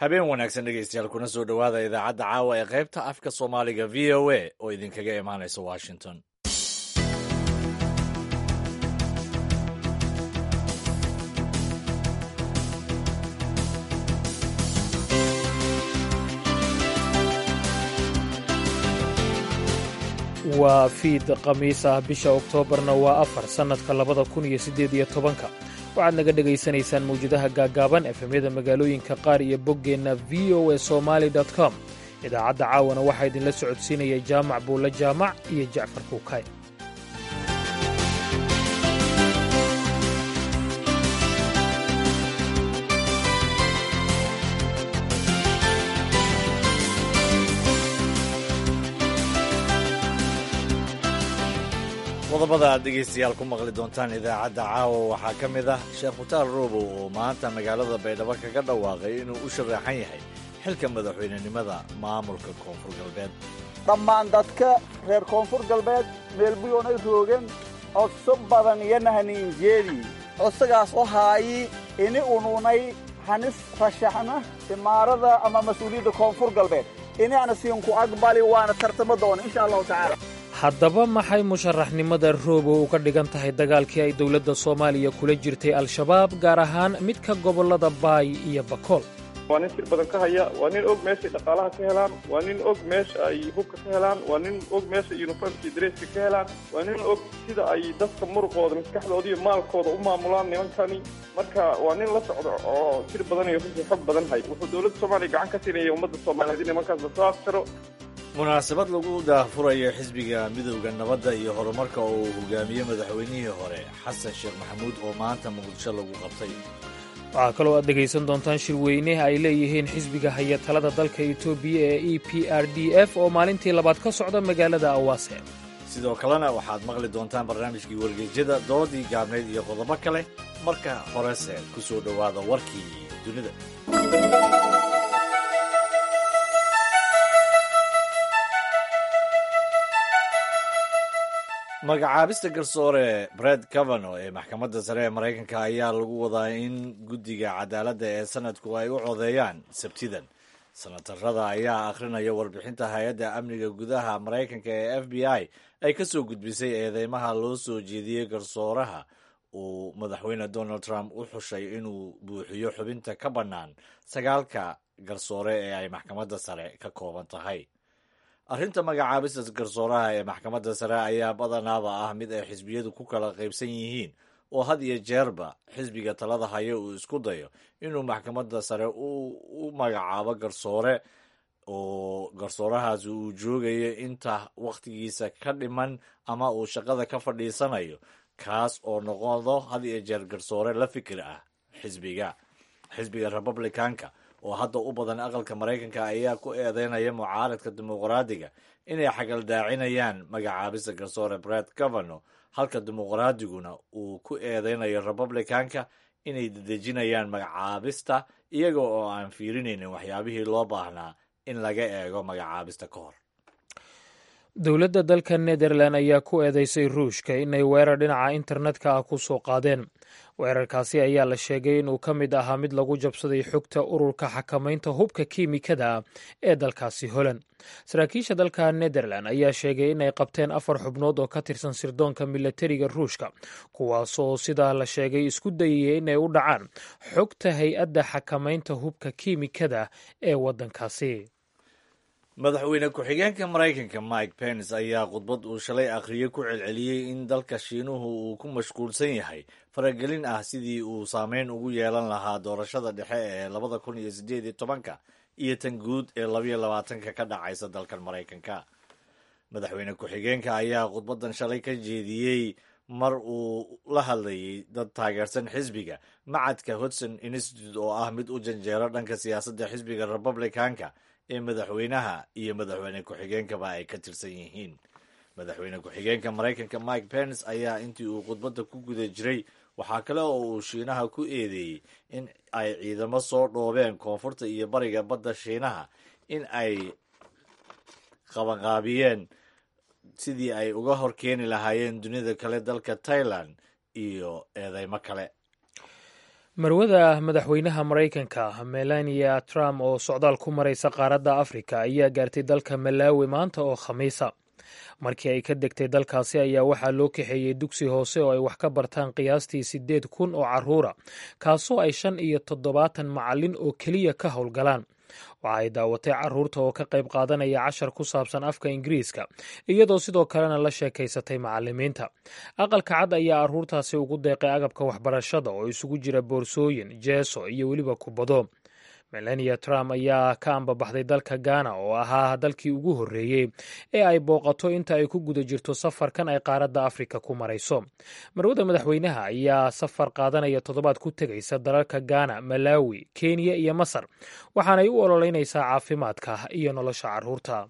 habeen wanaagsan dhegeystayaal kuna soo dhowaada idaacadda caawa ee qaybta afka soomaaliga v o a oo idinkaga imaanaysa washington waa fiid khamiis ah bisha oktoobarna waa afar sannadka labada kun iyo siddeed iyo tobanka waxaad naga dhegaysanaysaan mawjadaha gaaggaaban efemyada magaalooyinka qaar iyo boggeenna v o a somaali com idaacadda caawana waxaa idinla socodsiinaya jaamac buulle jaamac iyo jacfar kuukay qodobada aad dhegaystayaal ku maqli doontaan idaacadda caawa waxaa ka mid ah sheekh mutaar roobow oo maanta magaalada baydhabo kaga dhawaaqay inuu u sharaxan yahay xilka madaxweynenimada maamulka koonfur galbeed dhammaan dadka reer koonfur galbeed meelbuyoonay roogeen codso badan iyo nahaniinjeedii codsagaas oo haayi ini ununay hanis rashaxna imaarada ama mas-uuliyadda koonfur galbeed inaana siinku aqbali waana tartamo doona insha allahu tacaala haddaba maxay musharaxnimada roobow uga dhigan tahay dagaalkii ay dowladda soomaaliya kula jirtay al-shabaab gaar ahaan midka gobollada baay iyo bakool waa nin sir badan ka haya waa nin og meeshay dhaqaalaha ka helaan waa nin og meesha ay hubka ka helaan waa nin og meesha yuniformka iyo dareeska ka helaan waa nin og sida ay dadka muruqooda maskaxdooda iyo maalkooda u maamulaan nimankani marka waa nin la socdo oo sir badan iyo runtii xog badan hay wuxuu dowladda soomaaliya gacan ka siinaya ummadda soomaaliyeed in nimankaas lasoo aftiro munaasabad lagu daahfurayo xisbiga midowda nabadda iyo horumarka oo uu hogaamiyey madaxweynihii hore xasan sheekh maxamuud oo maanta muqdisho lagu qabtay waxaa kaloo aad dhegaysan doontaan shirweyne ay leeyihiin xisbiga haya talada dalka etoobiya ee e p r d f oo maalintii labaad ka socda magaalada awaase sidoo kalena waxaad maqli doontaan barnaamijkii wargeysyada doodii gaabnayd iyo qodobo kale marka horese ku soo dhowaada warkii dunida magacaabista garsoore bred cavano ee maxkamadda sare ee maraykanka ayaa lagu wadaa in guddiga cadaaladda ee sanadku ay u codeeyaan sabtidan sanatarada ayaa akhrinaya warbixinta hay-adda amniga gudaha maraykanka ee f b i ay ka soo gudbisay eedeymaha loo soo jeediyey garsooraha uu madaxweyne donald trump u xushay inuu buuxiyo xubinta ka bannaan sagaalka garsoore ee ay maxkamadda sare ka kooban tahay arrinta magacaabista garsooraha ee maxkamadda sare ayaa badanaaba ah mid ay xisbiyadu ku kala qaybsan yihiin oo had iyo jeerba xisbiga talada haya uu isku dayo inuu maxkamadda sare u magacaabo garsoore oo garsoorahaasi uu joogayo inta wakhtigiisa ka dhiman ama uu shaqada ka fadhiisanayo kaas oo noqodo had iyo jeer garsoore la fikir ah xisbiga xisbiga republicanka oo hadda u badan aqalka maraykanka ayaa ku eedeynaya mucaaradka dimuqraadiga inay xagaldaacinayaan magacaabista garsoore bred cavano halka dimuqraadiguna uu ku eedeynayo republicanka inay dedejinayaan magacaabista iyaga oo aan fiirinaynin waxyaabihii loo baahnaa in laga eego magacaabista ka hor dowladda dalka nederlan ayaa ku eedeysay ruushka inay weerar dhinaca internetka ah ku soo qaadeen weerarkaasi ayaa la sheegay inuu ka mid ahaa mid lagu jabsaday xogta ururka xakamaynta hubka kiimikada ee dalkaasi holand saraakiisha dalka nederlan ayaa sheegay inay qabteen afar xubnood oo ka tirsan sirdoonka milatariga ruushka kuwaasoo sidaa la sheegay isku dayaya inay u dhacaan xogta hay-adda xakamaynta hubka kiimikada ee waddankaasi madaxweyne ku-xigeenka maraykanka mike pence ayaa khudbad uu shalay akhriyey ku celceliyey in dalka shiinuhu uu ku mashquulsan yahay faragelin ah sidii uu saameyn ugu yeelan lahaa doorashada dhexe ee labada kun iyo siddeed iyo tobanka iyo tan guud ee labayo labaatanka ka dhacaysa dalkan maraykanka madaxweyne ku-xigeenka ayaa khudbadan shalay ka jeediyey mar uu la hadlayay dad taageersan xisbiga macadka hodson institute oo ah mid u janjeero dhanka siyaasadda xisbiga republicanka ee madaxweynaha iyo madaxweyne ku-xigeenkaba ay ka tirsan yihiin madaxweyne ku-xigeenka maraykanka mike pence ayaa intii uu khudbadda ku guda jiray waxaa kale oo uu shiinaha ku eedeeyey in ay ciidamo soo dhoobeen koonfurta iyo bariga badda shiinaha in ay qabanqaabiyeen sidii ay uga hor keeni lahaayeen dunida kale dalka tailand iyo eedeymo kale marwada madaxweynaha maraykanka melania trump oo socdaal ku maraysa qaaradda afrika ayaa gaartay dalka malaawi maanta oo khamiisa markii ay ka degtay dalkaasi ayaa waxaa loo kaxeeyey dugsi hoose oo ay wax ka bartaan qiyaastii siddeed kun oo carruura kaasoo ay shan iyo toddobaatan macallin oo keliya ka howlgalaan waxa ay daawatay carruurta oo ka qayb qaadanaya cashar ku saabsan afka ingiriiska iyadoo sidoo kalena la sheekaysatay macallimiinta aqalka cad ayaa carruurtaasi ugu deeqay agabka waxbarashada oo isugu jira boorsooyin jeeso iyo weliba kubado melania trump ayaa ka ambabaxday dalka ghana oo ahaa dalkii ugu horreeyey ee ay booqato inta ay ku guda jirto safarkan ay qaaradda afrika ku marayso marwada madaxweynaha ayaa safar qaadanaya toddobaad ku tegaysa dalalka ghana malawi kenya iyo masar waxaanay u ololeynaysaa caafimaadka iyo nolosha carruurta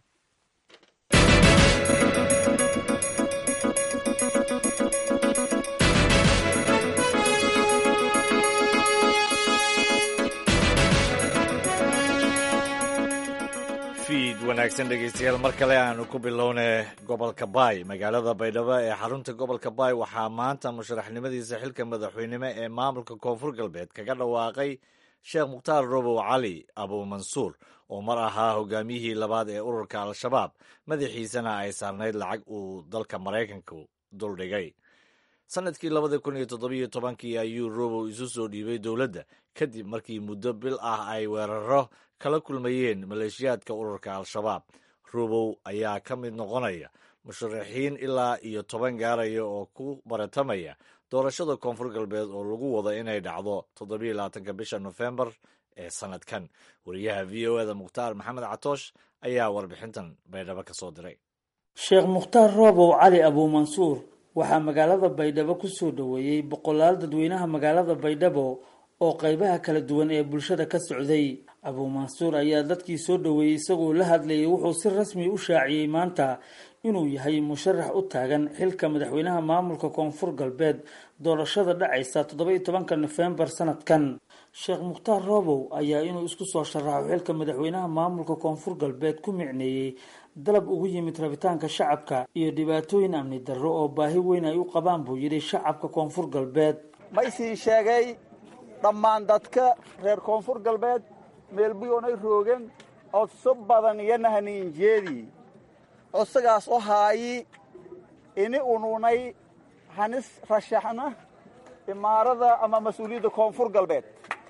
wanaagsan dhegeystayaal mar kale aanu ku bilownay gobolka baay magaalada baydhabo ee xarunta gobolka baay waxaa maanta musharaxnimadiisa xilka madaxweynimo ee maamulka koonfur galbeed kaga dhawaaqay sheekh mukhtaar robow cali abuumansuur oo mar ahaa hogaamiyihii labaad ee ururka al-shabaab madaxiisana ay saarnayd lacag uu dalka maraykanku duldhigay sanadkii labada kun iyo toddobiyo tobankii ayuu robow isu soo dhiibay dowladda kadib markii muddo bil ah ay weeraro kala kulmayeen maleeshiyaadka ururka al-shabaab robow ayaa ka mid noqonaya musharaxiin ilaa iyo toban gaaraya oo ku baratamaya doorashada koonfur galbeed oo lagu wado inay dhacdo toddobiyo labaatanka bisha nofembar ee sanadkan wariyaha v o eda mukhtaar maxamed catoosh ayaa warbixintan baydhabo ka soo diray sheekh mukhtaar roobow cali abuumansuur waxaa magaalada baydhabo ku soo dhoweeyey boqolaal dadweynaha magaalada baydhabo oo qaybaha kala duwan ee bulshada ka socday abuumansuur ayaa dadkii soo dhoweeyey isagoo la hadlayay wuxuu si rasmi u shaaciyey maanta inuu yahay musharax u taagan xilka madaxweynaha maamulka koonfur galbeed doorashada dhacaysa toddoba iyo tobanka nofembar sanadkan sheekh mukhtaar roobow ayaa inuu isku soo sharaxo xilka madaxweynaha maamulka koonfur galbeed ku micneeyey dalab ugu yimid rabitaanka shacabka iyo dhibaatooyin amni darro oo baahi weyn ay u qabaan buu yidhi shacabka koonfur galbeed ma isiin sheegay dhammaan dadka reer koonfur galbeed meelbuyoonay roogeen codso badan iyo nahaniinjeedii codsigaas oo haayi ini ununay hanis rashaxna imaarada ama mas-uuliyadda koonfur galbeed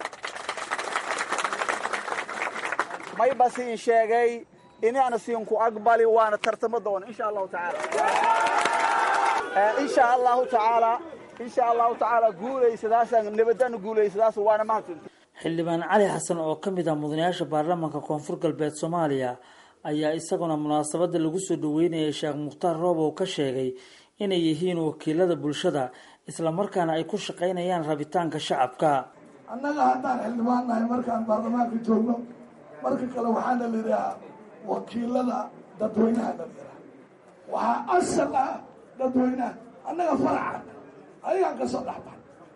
may ba siin sheegay inaana siinku aqbali waana tartamo doona insha allahu tacaala insha allahu tacaala insha allahu tacaala guulaysadaasaan nabadana guulaysadaas waana mahadsanti xildhibaan cali xasan oo ka mid ah mudanayaasha baarlamaanka koonfur galbeed soomaaliya ayaa isaguna munaasabada lagu soo dhaweynayay sheekh mukhtaar roobow ka sheegay inay yihiin wakiilada bulshada islamarkaana ay ku shaqaynayaan rabitaanka shacabka annaga haddaan xildhibaan nahay markaan baarlamaanka joogno marka kale waxaana la yidhahaa wakiilada dadweynaha la yidhaha waxaa asal ah dadweynaha annaga faracan ayagaan ka soo dhexbax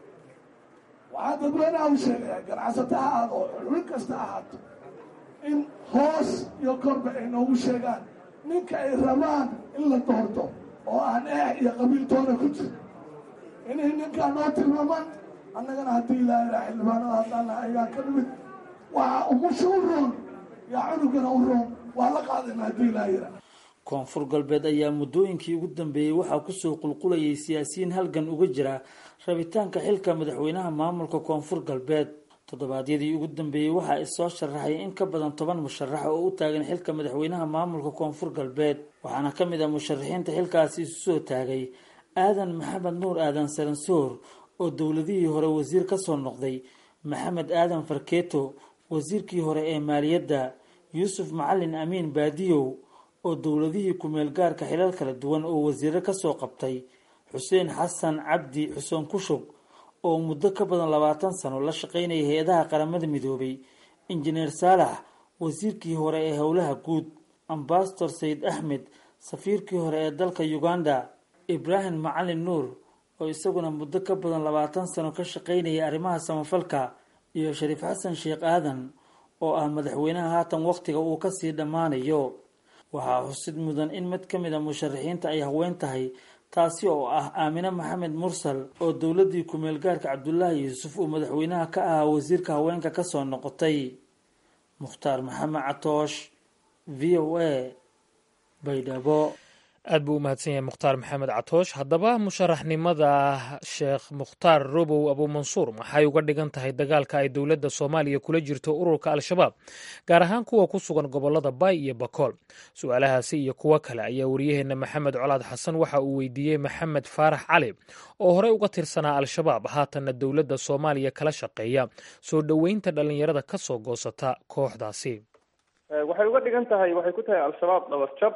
waxaa dadweynaha u sheegayaa ganacsato ha ahaado oo xulwin kasta ahaato in hoos iyo korba ay noogu sheegaan ninka ay rabaan in la doorto oo aan eex iyo qabiiltoona ku jiro inay ninkaa noo tilmaamaan annagana haddii ilaaha xildhibaanada haddaana ayagaan ka nimid waxaa umusha u roon yaa cunugana u roon waa la qaadayna haddii ilaaha yira koonfur galbeed ayaa muddooyinkii ugu dambeeyey waxaa kusoo qulqulayay siyaasiyiin halgan uga jira rabitaanka xilka madaxweynaha maamulka koonfur galbeed toddobaadyadii ugu dambeeyey waxaa issoo sharaxay in ka badan toban musharax oo u taagan xilka madaxweynaha maamulka koonfur galbeed waxaana ka mid ah musharaxiinta xilkaasi isu soo taagay aadan maxamed nuur aadan saransoor oo dowladihii hore wasiir kasoo noqday maxamed aadan farkeeto wasiirkii hore ee maaliyadda yuusuf macalin amiin baadiyow oo dowladihii ku-meel gaarka xilal kala duwan oo wasiiro kasoo qabtay xuseen xasan cabdi xuseen kushug oo muddo ka badan labaatan sano la shaqaynaya hay-adaha qaramada midoobay injineer saalax wasiirkii hore ee howlaha guud ambasador sayid axmed safiirkii hore ee dalka uganda ibraahim macalin nuur oo isaguna muddo ka badan labaatan sano ka shaqaynaya arrimaha samafalka iyo shariif xasan sheekh aadan oo ah madaxweynaha haatan wakhtiga uu kasii dhammaanayo waxaa xusid mudan in mid ka mid a musharaxiinta ay haween tahay taasi oo ah aamine maxamed mursal oo dowladdii ku-meel gaarka cabdulaahi yuusuf uu madaxweynaha ka ahaa wasiirka haweenka kasoo noqotay mukhtaar maxamed catoosh v o a baydhabo aad buu u mahadsan yahay mukhtaar maxamed catoosh haddaba musharaxnimada sheekh mukhtaar robow abuumansuur maxay uga dhigan tahay dagaalka ay dowladda soomaaliya kula jirto ururka al-shabaab gaar ahaan kuwa ku sugan gobolada bay iyo bakool su-aalahaasi iyo kuwo kale ayaa wariyaheenna maxamed colaad xasan waxa uu weydiiyey maxamed faarax cali oo horey uga tirsanaa al-shabaab haatanna dowladda soomaaliya kala shaqeeya soo dhoweynta dhallinyarada ka soo goosata kooxdaasi waxay uga dhigan tahay waxay ku tahay al-shabaab dhabarjab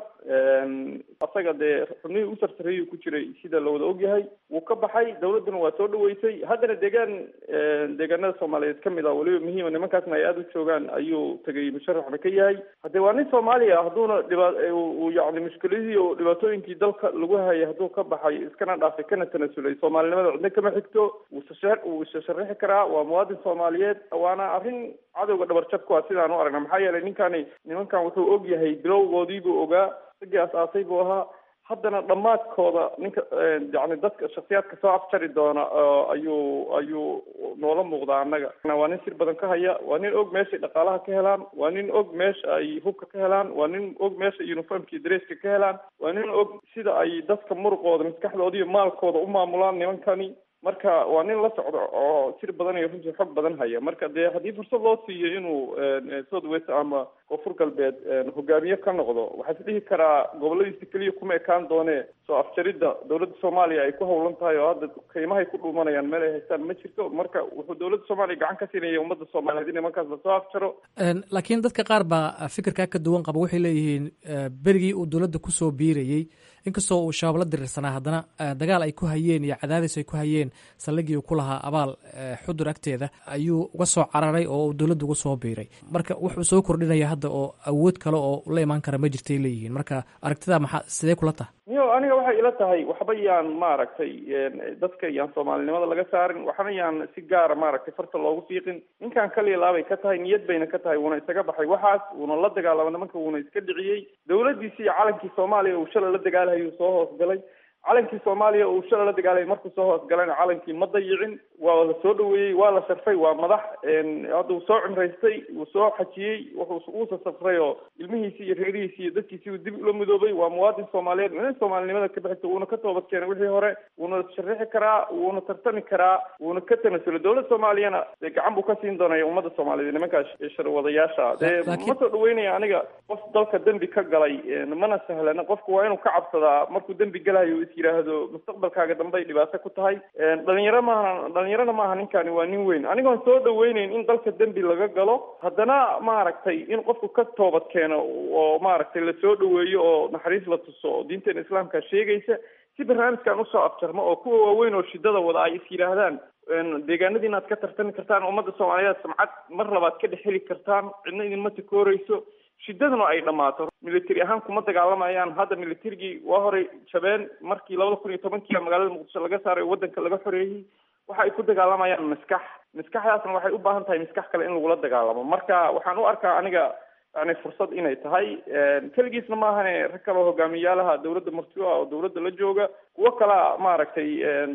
asaga dee xubnihii u sarsareeyuu ku jiray sida lawada ogyahay wuu ka baxay dawladduna waa soo dhaweysay haddana deegaan deegaanada soomaaliyeed kamid ah weliba muhiima nimankaasna ay aada u joogaan ayuu tegay musharaxna ka yahay haddee waa nin soomaaliya hadduuna dhiba uu yacni mushkiladihii oo dhibaatooyinkii dalka lagu hayay hadduu ka baxay iskana dhaafay kana tanasulay soomaalinimada cidna kama xigto wuusa wuu isa sharaxi karaa waa muwaadin soomaaliyeed waana arrin cadowga dhabarjab ku ah sidaan u aragna maxaa yeelay ninkani nimankan wuxuu og yahay bilowgoodiibuu ogaa ragii as-aasay buu ahaa haddana dhammaadkooda ninka yani dadka shaksiyaadka soo afjari doona ayuu ayuu noola muuqdaa annaga waa nin sir badan ka haya waa nin og meeshay dhaqaalaha ka helaan waa nin og meesha ay hubka ka helaan waa nin og meesha uniformka iyo dareeska ka helaan waa nin og sida ay dadka muruqooda maskaxdooda iyo maalkooda u maamulaan nimankani marka waa nin la socdo oo sir badan iyo runtii xog badan haya marka dee haddii fursad loo siiyo inuu south west ama koonfur galbeed hogaamiye ka noqdo waxaa is dhihi karaa goboladiisa keliya kuma ekaan doonee soo afjaridda dowladda soomaaliya ay ku hawlan tahay oo hadda qiimahay ku dhuumanayaan meel ay haystaan ma jirto marka wuxuu dowladda soomaaliya gacan ka siinaya ummadda soomaaliyeed in nimankaas lasoo afjaro laakiin dadka qaar baa fikirkaa ka duwan qaba waxay leeyihiin berigii uu dowladda kusoo biirayey inkastoo uu shabaab la dirirsanaa haddana dagaal ay ku hayeen iyo cadaadis ay ku hayeen saldhigii uu ku lahaa abaal xudur agteeda ayuu uga soo cararay oo uu dowladda uga soo biiray marka wuxuu soo kordhinaya hadda oo awood kale oo la imaan kara ma jirtay leeyihiin marka aragtida maxaa sidee kula taha niyo aniga waxay ila tahay waxba yaan maaragtay dadka yaan soomaalinimada laga saarin waxna yaan si gaara maaragtay farta loogu fiiqin ninkan kaliya laabay ka tahay niyad bayna ka tahay wuuna isaga baxay waxaas wuuna la dagaalama nimanka wuuna iska dhiciyey dowladdiisi iyo calankii soomaaliya uu shala la dagaalhayuu soo hoosgalay calankii soomaaliya uu shala la dagaalay markuu soo hoosgalayna calankii ma dayicin waa la soo dhaweeyey waa la sharfay waa madax hadda uu soo cimraystay wuu soo xajiyey wuxuu uusa safray oo ilmihiisii iyo reerihiisii iyo dadkiisii uu dib ula midoobay waa muwaadin soomaaliyeed nin soomaalinimada ka bixisa wuuna ka toobad keenay wixii hore wuuna sharixi karaa wuuna tartami karaa wuuna ka tanasulay dowladda soomaaliyana dee gacan buu ka siin doonaya ummadda soomaaliyeed nimankaas sharwadayaasha dee ma soo dhaweynaya aniga qof dalka dembi ka galay mana sahlana qofku waa inuu ka cabsadaa markuu dembi galayo is yidhaahdo mustaqbalkaaga dambe ay dhibaato ku tahay dhalinyaro maaha dhalinyarona maaha ninkani waa nin weyn anigoon soo dhaweyneyn in dalka dembi laga galo haddana maaragtay in qofku ka toobad keeno oo maaragtay lasoo dhaweeyo oo naxariis la tuso oo diinteena islaamka sheegaysa si barnaamijkan usoo afjarmo oo kuwa waaweyn oo shidada wada ay is yidhaahdaan deegaanadii inaad ka tartami kartaan ummadda soomaaliyeed samcad mar labaad ka dhex heli kartaan cidna idinma takooreyso shidaduna ay dhammaato military ahaan kuma dagaalamayaan hadda militarigii waa horay jabeen markii labada kun iyo tobankii magaalada muqdisho laga saaray oo waddanka laga xoreeyey waxa ay ku dagaalamayaan maskax maskaxdaasna waxay u baahan tahay maskax kale in lagula dagaalamo marka waxaan u arkaa aniga yani fursad inay tahay keligiisna maahane rag kaleo hogaamiyaalaha dowladda marti ah oo dowladda la jooga kuwo kalea maaragtay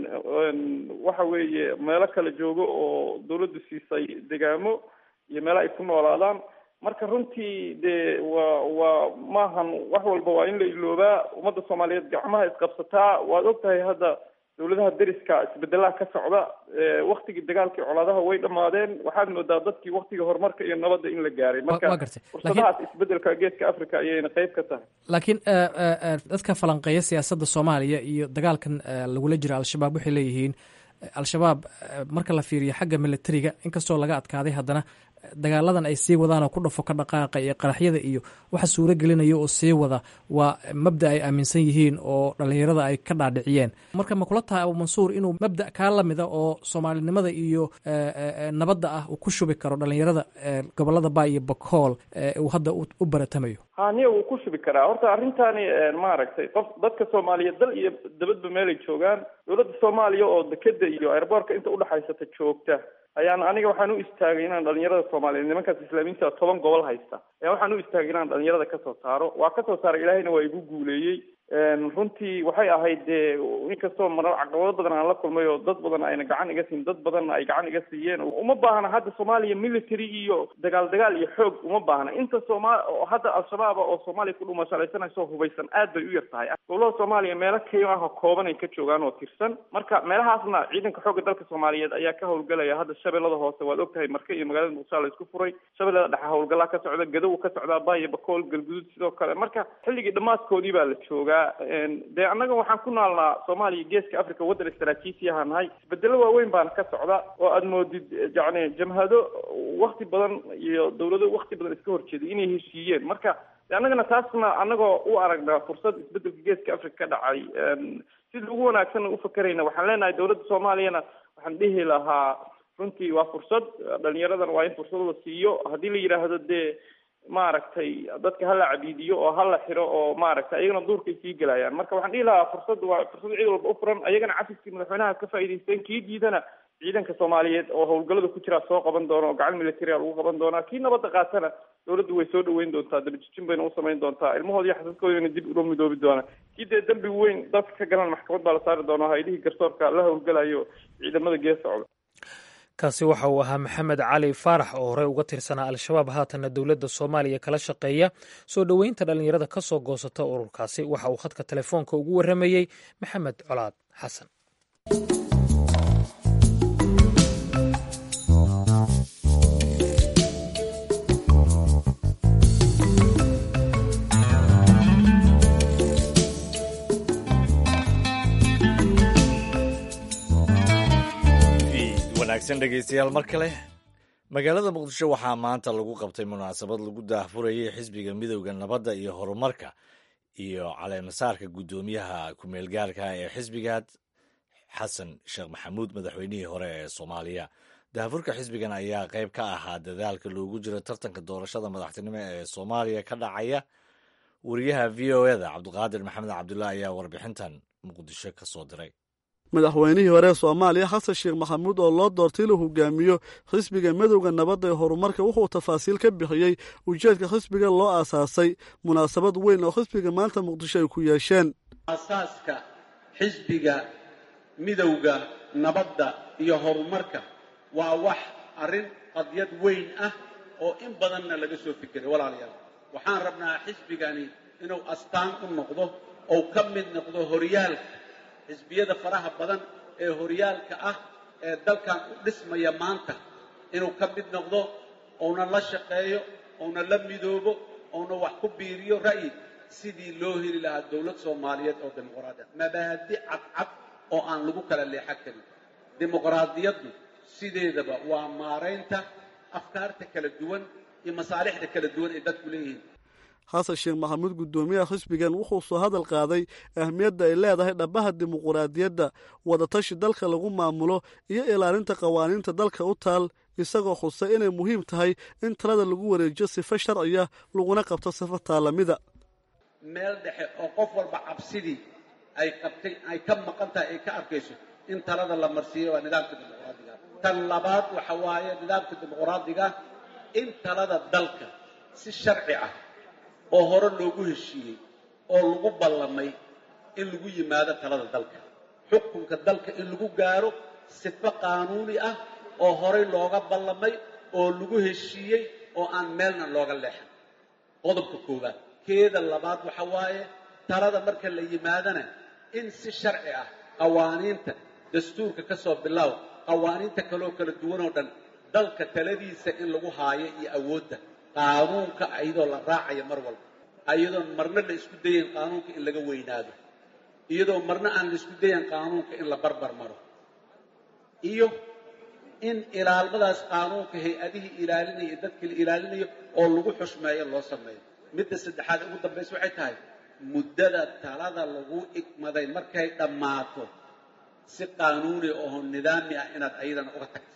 waxa weeye meelo kala joogo oo dowladdu siisay degaamo iyo meelo ay ku noolaadaan marka runtii dee waa waa maahan wax walba waa in la iloobaa ummadda soomaaliyeed gacmaha isqabsataa waad og tahay hadda dowladaha deriska isbedelaha ka socda waktigii dagaalkii colaadaha way dhammaadeen waxaad moodaa dadkii waktiga horumarka iyo nabadda in la gaaray marka fursadahaas isbedelka geeska africa ayayna qeyb ka tahay laakiin dadka falanqeeya siyaasadda soomaaliya iyo dagaalkan lagula jira al-shabaab waxay leeyihiin al-shabaab marka la fiiriyo xagga militariga inkastoo laga adkaaday haddana dagaaladan ay sii wadaan oo ku dhafo ka dhaqaaqa iyo qaraxyada iyo waxa suuro gelinaya oo sii wada waa mabda ay aaminsan yihiin oo dhallinyarada ay ka dhaadhiciyeen marka ma kula tahay abumansuur inuu mabda kaa lamida oo soomaalinimada iyo nabadda ah uu ku shubi karo dhallinyarada gobolada ba iyo bakool uu hadda u baratamayo ha niya wuu ku shubi karaa horta arrintani maaragtay qof dadka soomaaliyeed dal iyo dabadba meelay joogaan dowladda soomaaliya oo dekeda iyo airboortka inta udhexaysata joogta ayaan aniga waxaan u istaagay inaan dhalinyarada soomaaliyeed nimankaas islaamiinta toban gobol haysta ayaa waxaan u istaagay inaan dhalinyarada kasoo saaro waa kasoo saaray ilaahayna waa igu guuleeyey runtii waxay ahayd dee inkastoo mar caqabado badan aan la kulmay oo dad badan ayna gacan iga siin dad badanna ay gacan iga siiyeen uma baahna hadda soomaaliya military iyo dagaal dagaal iyo xoog uma baahna inta sooma hadda al-shabaaba oo soomaaliya ku dhumashalaysanayso hubaysan aad bay u yar tahay gobolada soomaaliya meelo kayo ah oo kooban ay ka joogaan oo tirsan marka meelahaasna ciidanka xoogga dalka soomaaliyeed ayaa ka howlgelaya hadda shabeellada hoose waad ogtahay marka iyo magaalada muqdisho la isku furay shabeellada dhexe howlgalaa ka socda gadow ka socdaa baayo bakool galguduud sidoo kale marka xilligii dhammaadkoodii baa la joogaa dee annaga waxaan ku naalnaa soomaaliya geeska africa waddan istaraatiijiyaha nahay isbedelo waaweyn baana ka socda oo aad moodid yacni jamhado wakti badan iyo dawlado wakti badan iska horjeeday inay heshiiyeen marka de annagana taasna annagoo u aragnaa fursad isbedelka geeska africa ka dhacay sida ugu wanaagsan u fakerayna waxaan leenahay dawladda soomaaliyana waxaan dhihi lahaa runtii waa fursad dhalinyaradana waa in fursad la siiyo haddii la yidhaahdo dee maaragtay dadka hala cabiidiyo oo hala xiro oo maaragtay ayagana duurkay sii gelayaan marka waxaan dhihi lahaa fursad waa fursad cid walba u furan ayagana cafiskii madaxweynaha ka faa'idaysteen kii diidana ciidanka soomaaliyeed oo howlgallada ku jira soo qaban doona oo gacan militaria lagu qaban doonaa kii nabadda qaatana dawladdu way soo dhaweyn doontaa dabajijin bayna u samayn doontaa ilmahood iyo xasaskoodana dib uga midoobi doonaa kii dee dembi weyn dadka ka galan maxkamad baa la saari doonaa hay-adihii garsoorka la howlgalayo ciidamada gees socda kaasi waxa uu ahaa maxamed cali faarax oo horey uga tirsanaa al-shabaab haatanna dowladda soomaaliya kala shaqeeya soo dhoweynta dhallinyarada ka soo goosata ururkaasi waxa uu khadka telefoonka ugu warramayey maxamed colaad xasan wanaagsan dhegeystayaal mar kale magaalada muqdisho waxaa maanta lagu qabtay munaasabad lagu daahfurayay xisbiga midowda nabadda iyo horumarka iyo caleemasaarka guddoomiyaha ku-meelgaarka ee xisbigaad xasan sheekh maxamuud madaxweynihii hore ee soomaaliya daahfurka xisbigan ayaa qayb ka ahaa dadaalka loogu jiro tartanka doorashada madaxtinimo ee soomaaliya ka dhacaya wariyaha v o eda cabdiqaadir maxamed cabdulah ayaa warbixintan muqdisho ka soo diray madaxweynihii hore ee soomaaliya xasan sheekh maxamuud oo loo doortay inuu hogaamiyo xisbiga midowda nabadda ee horumarka wuxuu tafaasiil ka bixiyey ujeedka xisbiga loo aasaasay munaasabad weyn oo xisbiga maanta muqdisho ay ku yeesheen aasaaska xisbiga midowda nabadda iyo horumarka waa wax arrin qadyad weyn ah oo in badanna laga soo fikiray walaalayaal waxaan rabnaa xisbigani inuu astaan u noqdo ou ka mid noqdo horyaalka xisbiyada faraha badan ee horyaalka ah ee dalkan u dhismaya maanta inuu ka mid noqdo ouna la shaqeeyo ouna la midoobo ouna wax ku biiriyo ra'yi sidii loo heli lahaa dowlad soomaaliyeed oo dimuqraadi ah mabaadi cadcad oo aan lagu kala leexan karin dimuqraadiyaddu sideedaba waa maaraynta afkaarta kala duwan iyo masaalixda kala duwan ay dadku leeyihiin xasan sheekh maxamuud guddoomiyaha xisbigan wuxuu soo hadal qaaday ahmiyadda ay leedahay dhabbaha dimuquraadiyadda wadatashi dalka lagu maamulo iyo ilaalinta qawaaniinta dalka u taal isagoo xusay inay muhiim tahay in talada lagu wareejiyo sifo sharciya laguna qabto sifo taalamida meel dhexe oo qof walba cabsidii ay qabtay ay ka maqan tahay ay ka arkayso in talada la marsiiyo waa nidaamka dimuqraadiga tan labaad waxa waaye nidaamka dimuqraadiga in talada dalka si sharci ah oo hore loogu heshiiyey oo lagu ballamay in lagu yimaado talada dalka xukunka dalka in lagu gaaro sifo qaanuuni ah oo horey looga ballamay oo lagu heshiiyey oo aan meelna looga leexan qodobka koowaad keeda labaad waxa waaye talada marka la yimaadana in si sharci ah qawaaniinta dastuurka ka soo bilaaw qawaaniinta kaloo kala duwanoo dhan dalka taladiisa in lagu haayo iyo awoodda qaanuunka iyadoo la raacayo mar walba iyadoon marna la isku dayayn qaanuunka in laga weynaado iyadoo marna aan la isku dayan qaanuunka in la barbar maro iyo in ilaalmadaas qaanuunka hay-adihii ilaalinaya iyo dadkii la ilaalinayo oo lagu xushmeeyo loo sameeyo midda saddexaad ugu dambaysa waxay tahay muddada talada lagu igmaday markay dhammaato si qaanuuni oo nidaami ah inaad ayadana uga tagto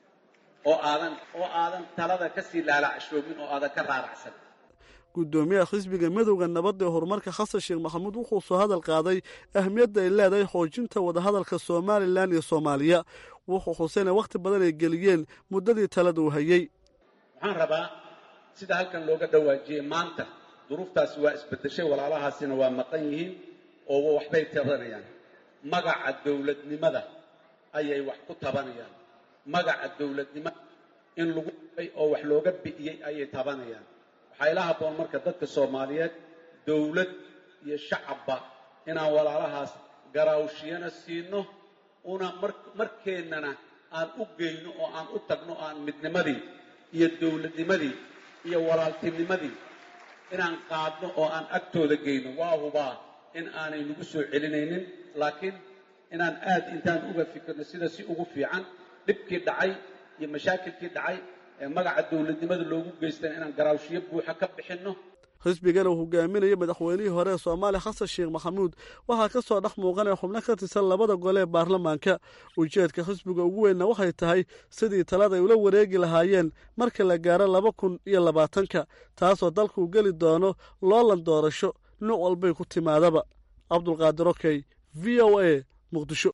oo aadan oo aadan talada kasii laalacshoomin oo aadan ka raaracsan guddoomiyaha xisbiga midowda nabadda ee horumarka xasan sheekh maxamuud wuxuu soo hadal qaaday ahmiyadda ay leedahay xoojinta wadahadalka somalilan iyo soomaaliya wuxuu xuseyna wakhti badan ay geliyeen muddadii talada uu hayey waxaan rabaa sida halkan looga dhawaajiyey maanta duruuftaasi waa isbedeshay walaalahaasina waa maqan yihiin oo waxbay tabanayaan magaca dowladnimada ayay wax ku tabanayaan magaca dowladnimada in lagu ay oo wax looga bi'iyey ayay tabanayaan waxaa ila habboon marka dadka soomaaliyeed dowlad iyo shacabba inaan walaalahaas garaawshiyana siino una markeennana aan u geyno oo aan u tagno aan midnimadii iyo dowladnimadii iyo walaaltinimadii inaan qaadno oo aan agtooda geyno waa hubaa in aanay nagu soo celinaynin laakiin inaan aad intaan uga fikirno sida si ugu fiican dhibkii dhacay iyo mashaakilkii dhacay ee magaca dowladnimada loogu geystan inaan garaawshiyo buuxa ka bixinno xisbigana uu hogaaminayay madaxweynihii hore ee soomaaliya xasan sheekh maxamuud waxaa ka soo dhex muuqanaya xubno ka tirsan labada gole ee baarlamaanka ujeedka xisbiga ugu weynna waxay tahay sidii talada ay ula wareegi lahaayeen marka la gaaro laba kun iyo labaatanka taasoo dalka uu geli doono loolan doorasho nuuc walbay ku timaadaba cabdulqaadir okey v o a muqdisho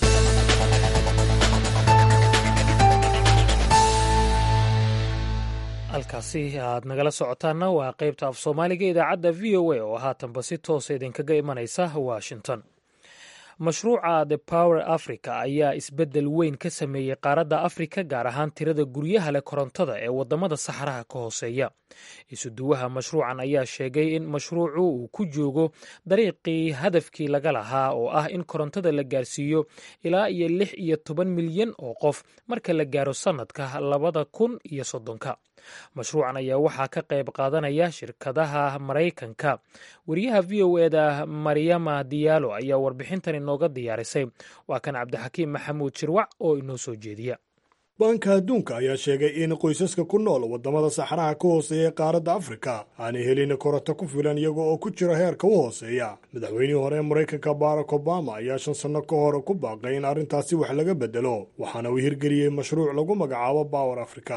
halkaasi aad nagala socotaanna waa qaybta af soomaaliga idaacadda v o a oo haatanba si toosa idinkaga imanaysa washington mashruuca the power africa ayaa isbeddel weyn ka sameeyey qaaradda afrika gaar ahaan tirada guryaha leh korontada ee waddamada saxaraha ka hooseeya isuduwaha mashruucan ayaa sheegay in mashruucu uu ku joogo dariiqii hadafkii laga lahaa oo ah in korontada la gaarsiiyo ilaa iyo lix iyo toban milyan oo qof marka la gaaro sannadka labada kun iyo soddonka mashruucan ayaa waxaa ka qayb qaadanaya shirkadaha maraykanka wariyaha v o eda maryama diyaalo ayaa warbixintan inooga diyaarisay waa kan cabdixakiim maxamuud shirwac oo inoo soo jeediya baanka adduunka ayaa sheegay in qoysaska ku nool waddamada saxaraha ka hooseeya ee qaaradda afrika aanay helin koronto ku filan iyaga oo ku jira heerka u hooseeya madaxweynihii hore ee maraykanka barack obama ayaa shan sanno ka hor ku baaqay in arrintaasi wax laga bedelo waxaana uu hirgeliyey mashruuc lagu magacaabo bower africa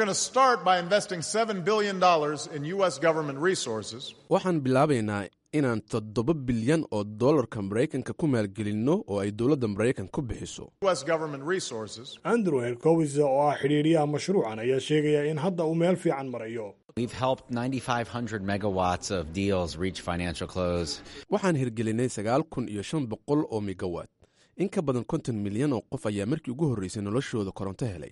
waxaan bilaabaynaa inaan toddoba bilyan oo dollarka maraykanka ku maalgelinno oo ay dowladda maraykan ku bixiso andrew hercowis oo ah xidhiidhiyaha mashruucan ayaa sheegaya in hadda uu meel fiican marayo waxaan hirgelinay sagaal kun iyo shan boqol oo megawatt in ka badan konton milyan oo qof ayaa markii ugu horreysay noloshooda koronto helay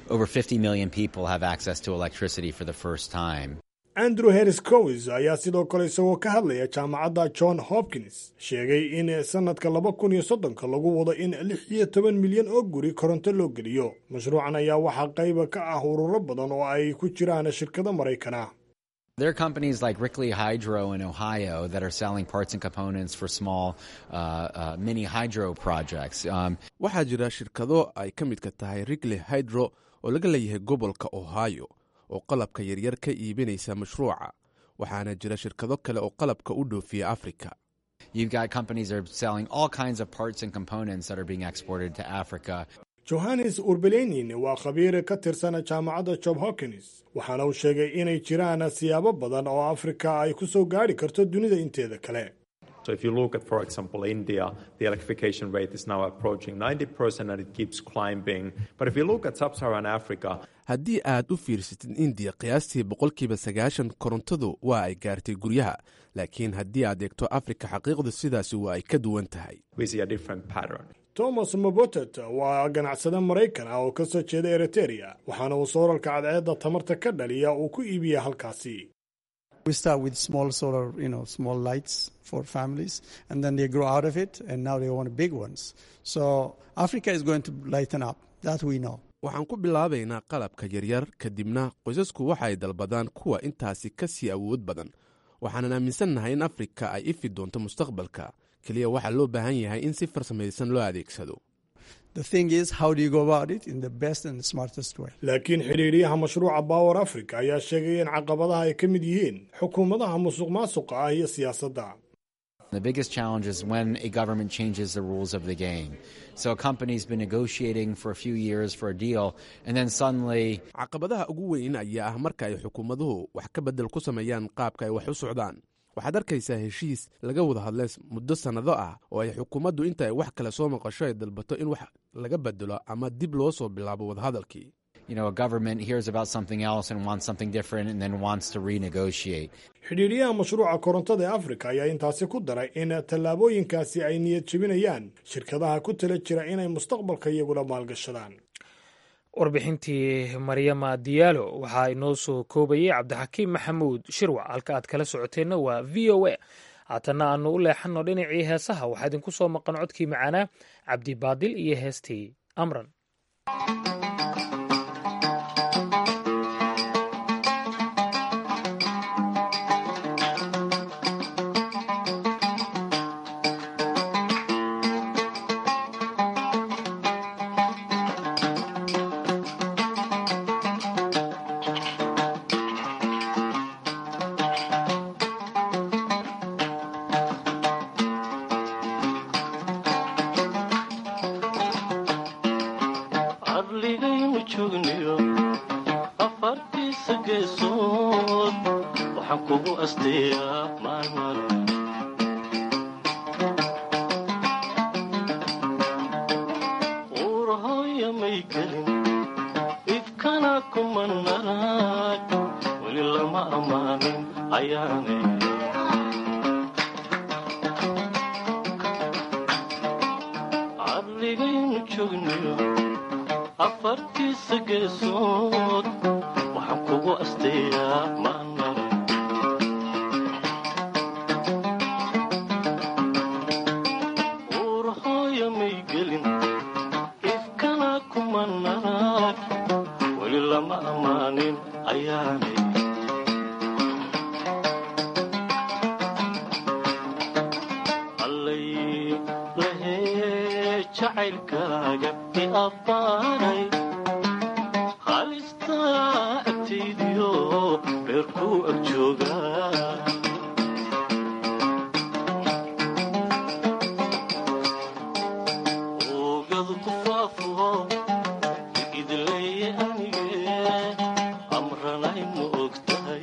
andrew harris cowis ayaa sidoo kale isagoo ka hadlaya jaamacadda john hopkins sheegay in sannadka laba kun iyo soddonka lagu wado in lix iyo toban milyan oo guri koronto loo geliyo mashruucan ayaa waxaa qayba ka ah ururo badan oo ay ku jiraan shirkado maraykana There are companies like Rickley Hydro in Ohio that are selling parts and components for small uh, uh, mini hydro projects. Um, waxaa jira shirkado ay ka midka tahay rigley hydro oo laga leeyahay gobolka ohio oo qalabka yaryar ka iibinaysa mashruuca waxaana jira shirkado kale oo qalabka u dhoofiya africa you've got companies that are selling all kinds of parts and components that are being exported to Africa. johannes urbelenin waa khabiir ka tirsan jaamacadda job hokins waxaana uu sheegay inay jiraan siyaabo badan oo afrika ay ku soo gaadhi karto dunida inteeda kale So if you look at, for example, India, the electrification rate is now approaching 90% and it keeps climbing. But if you look at sub-Saharan Africa, haddii aad u fiirsatid indiya qiyaastii boqolkiiba sagaashan korontadu waa ay gaartay guryaha laakiin haddii aad eegto afrika xaqiiqdu sidaasi waa ay ka duwan tahay we see a different pattern. thomas mobotet waa ganacsade maraykan ah oo ka soo jeeda eriteria waxaana uu soorarka cadceedda tamarta ka dhaliya uu ku iibiya halkaasi We start with small solar, you know, small lights for families, and then they grow out of it, and now they want big ones. So Africa is going to lighten up. That we know. waxaan ku bilaabaynaa qalabka yaryar kadibna qoysasku waxay dalbadaan kuwa intaasi ka sii awood badan waxaanan aaminsannahay in afrika ay ifi doonto mustaqbalka keliya waxaa loo baahan yahay in si farsamaysan loo adeegsado The thing is, how do you go about it in the best and the smartest way? laakiin xidhiidhiyaha mashruuca bower africa ayaa sheegay in caqabadaha ay ka mid yihiin xukuumadaha musuq maasuqa ah iyo siyaasadda The biggest challenge is when a government changes the rules of the game. So a company's been negotiating for a few years for a deal, and then suddenly caqabadaha ugu weyn ayaa ah marka ay xukuumaduhu wax ka bedel ku sameeyaan qaabka ay wax u socdaan waxaad arkaysaa heshiis laga wada hadlay muddo sannado ah oo ay xukuumaddu inta ay wax kale soo maqasho ay dalbato in wax laga bedelo ama dib loo soo bilaabo wadahadalkii you know, a government hears about something else and wants something different and then wants to renegotiate. xidhiidhiyaha mashruuca korontada ee afrika ayaa intaasi ku daray in tallaabooyinkaasi ay niyad jebinayaan shirkadaha ku tala jira inay mustaqbalka iyaguna maalgashadaan warbixintii maryama diyaalo waxaa inoo soo koobayay cabdixakiim maxamuud shirwac halka aad kala socoteenna waa v o a haatanna aanu u leexanno dhinacii heesaha waxaa idinku soo maqan codkii macaanaa cabdibaadil iyo heestii amran cadligaynu joogniyo afartiisa geesood waxaan kugu asteeyaa maalmale uurahooya may gelin ifkana kuma naraag weli lama ammaanin ayaanay cadligaynu joogniyo afartiisa geesood waxaan kugu asteeyaa maalmale uurahooya may gelin ifkana kuma naraag weli lama ammaanin ayaanay allay lahee jacaylkaaga i abbaaray halistaa agtaydiyo beerkuu ag joogaa oogadu ku faafo idleeye anige amranay ma og tahay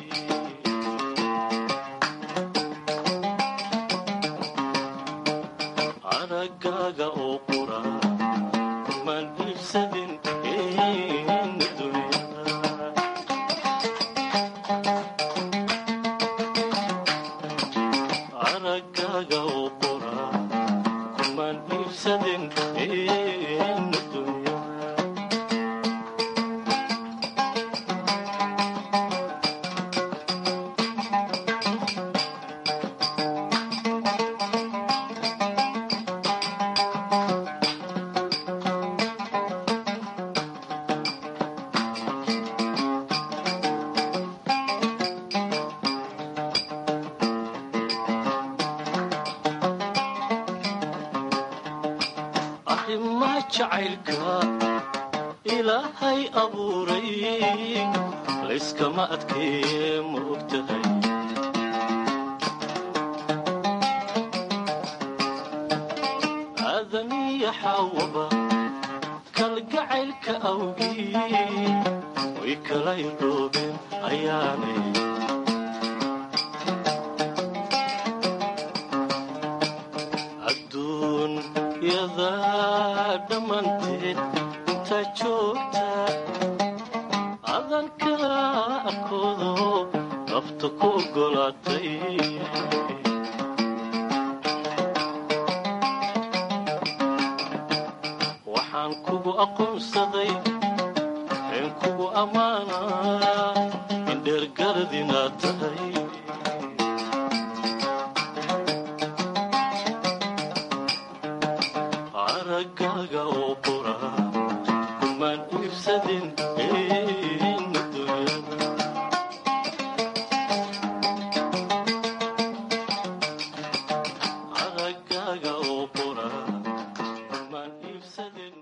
aragaaga oo qura kumaan iibsadin aragaaga oo qura kumaan iibsadin dunya arrimaa jacaylka ilaahay abuuray layskama adkeeye ma og tahay aadamiya xaawaba kalgacaylka awgii way kala irdhoobeen ayaanay adduunyada dhammanteed intaa joogta adanka arkoodo nafta ku oggolaatay waxaan kugu aqoonsaday een kugu ammaanaa in dheergarad inaad tahay aragaaga oo qura kumaan iibsadin dunyada aragaaga oo qura kumaan iibsadin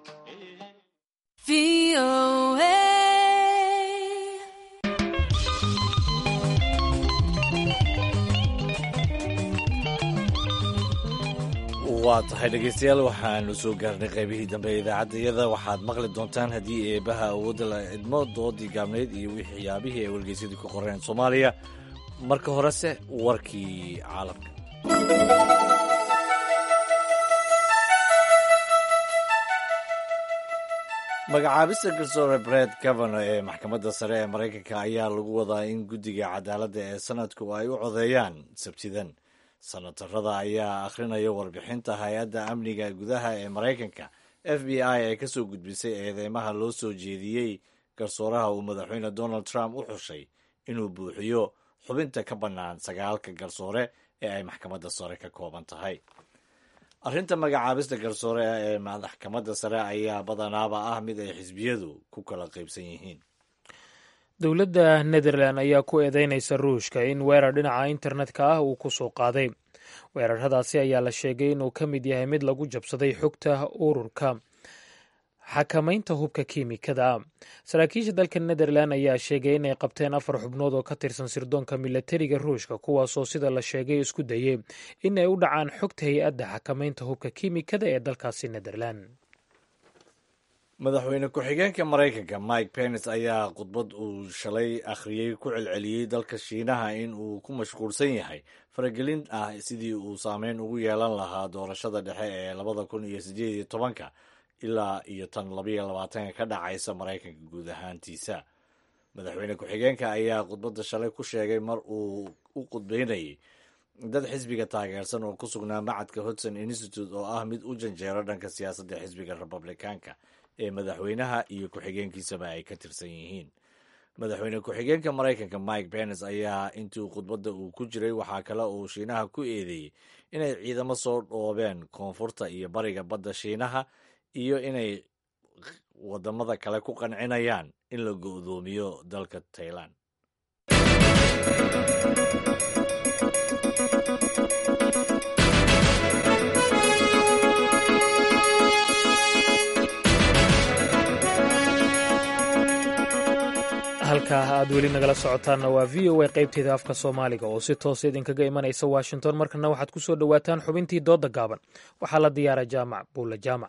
waa tahay dhegaystayaal waxaanu soo gaarnay qaybihii dambe ee idaacaddayada waxaad maqli doontaan haddii eebaha awoodda la idmo doodii gaabnayd iyo waxyaabihii ay wargeysyadii ku qoreen soomaaliya marka horese warkii caalamka magacaabista garsoore bred gavano ee maxkamadda sare ee maraykanka ayaa lagu wadaa in guddiga cadaaladda ee sanadku ay u codeeyaan sabtidan sanatarada ayaa akhrinaya warbixinta hay-adda amniga gudaha ee maraykanka f b i ee kasoo gudbisay eedeymaha loo soo jeediyey garsooraha uu madaxweyne donald trump u xushay inuu buuxiyo xubinta ka bannaan sagaalka garsoore ee ay maxkamadda sare ka kooban tahay arrinta magacaabista garsoore ee maxkamadda sare ayaa badanaaba ah mid ay xisbiyadu ku kala qaybsan yihiin dowladda netherland ayaa ku eedeynaysa ruushka in weerar dhinaca internetka ah uu ku soo qaaday weeraradaasi ayaa la sheegay inuu ka mid yahay mid lagu jabsaday xogta ururka xakamaynta hubka kiimikada saraakiisha dalka netherland ayaa sheegay inay qabteen afar xubnood oo ka tirsan sirdoonka milatariga ruushka kuwaasoo sida la sheegay isku dayay in ay u dhacaan xogta hay-adda xakamaynta hubka kiimikada ee dalkaasi netherland madaxweyne ku-xigeenka maraykanka mike pence ayaa khudbad uu shalay akhriyey ku celceliyey dalka shiinaha in uu ku mashquulsan yahay faragelin ah sidii uu saameyn ugu yeelan lahaa doorashada dhexe ee labada kun iyo sideed iyo tobanka ilaa iyo tan labayo labaatanka ka dhacaysa maraykanka guud ahaantiisa madaxweyne ku-xigeenka ayaa khudbadda shalay ku sheegay mar uu u khudbeynayay dad xisbiga taageersan oo ku sugnaa macadka hodson institute oo ah mid u janjeero dhanka siyaasadda xisbiga republikaanka ee madaxweynaha iyo ku-xigeenkiisaba ay ka tirsan yihiin madaxweyne ku-xigeenka maraykanka mike pence ayaa intii khudbadda uu ku jiray waxaa kale uu shiinaha ku eedeeyey inay ciidamo soo dhoobeen koonfurta iyo bariga badda shiinaha iyo inay wadamada kale ku qancinayaan in la go'doomiyo dalka tailan halkaa aad weli nagala socotaanna waa v o a qaybteeda afka soomaaliga oo si toosa idinkaga imanaysa washington markana waxaad ku soo dhowaataan xubintii doodda gaaban waxaa la diyaara jaamac buulla jaamac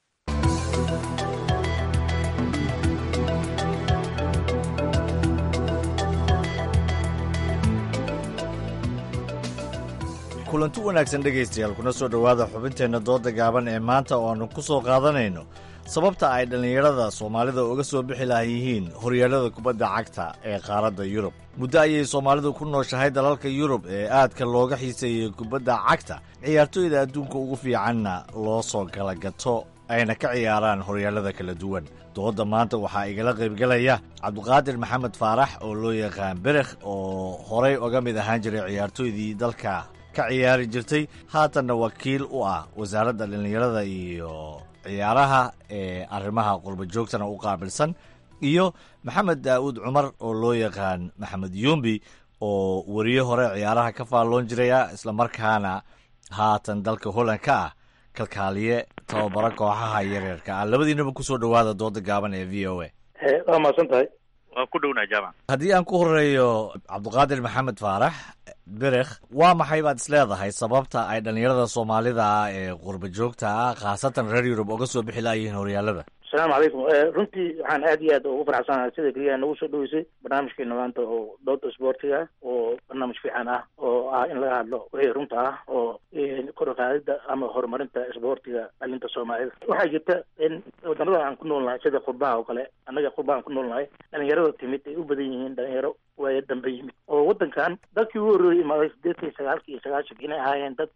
kulanti wanaagsan dhegaystayaal kuna soo dhowaada xubinteenna doodda gaaban ee maanta oo aanu ku soo qaadanayno sababta ay dhallinyarada soomaalida uga soo bixi lahan yihiin horyaalada kubadda cagta ee qaaradda yurub muddo ayay soomaalidu ku nooshahay dalalka yurub ee aadka looga xiiseeyey kubadda cagta ciyaartooyda adduunka ugu fiicanna loo soo kala gato ayna ka ciyaaraan horyaalada kala duwan doodda maanta waxaa igala qaybgelaya cabdiqaadir maxamed faarax oo loo yaqaan berekh oo horay oga mid ahaan jiray ciyaartooydii dalka ka ciyaari jirtay haatanna wakiil u ah wasaaradda dhallinyarada iyo ciyaaraha ee arrimaha qurba joogtana u qaabilsan iyo maxamed daa'uud cumar oo loo yaqaan maxamed yumbi oo weriye hore ciyaaraha ka faalloon jiraya islamarkaana haatan dalka holland ka ah kalkaaliye tababaro kooxaha yareerka ah labadiinaba kusoo dhowaada dooda gaaban ee v o a waa mahadsan tahay waan ku dhownaha jaamac haddii aan ku horeeyo cabdiqaadir maxamed faarax berekh waa maxay baad is leedahay sababta ay dhallinyarada soomaalida ah ee qurba joogta ah khaasatan reer yurub oga soo bixi laayihiin horyaalada asalaamu calaykum runtii waxaan aad iyo aad ugu faraxsanahay sida keliya nagu soo dhaweysay barnaamijkeena maanta oo dooda isboortiga oo barnaamij fiican ah oo ah in laga hadlo wixii runta ah oo kor uqaadida ama horumarinta isboortiga dhalinta soomaalida waxaa jirta in wadanada aan ku noolnahay sida qurbaha oo kale annaga qurbahaan ku noolnahay dhalinyarada timid ay u badan yihiin dhalinyaro waaya dambe yimid oo wadankan dadkii ugu horreeyay imaaday sideetan iyo sagaalki iyo sagaashanki inay ahaayeen dad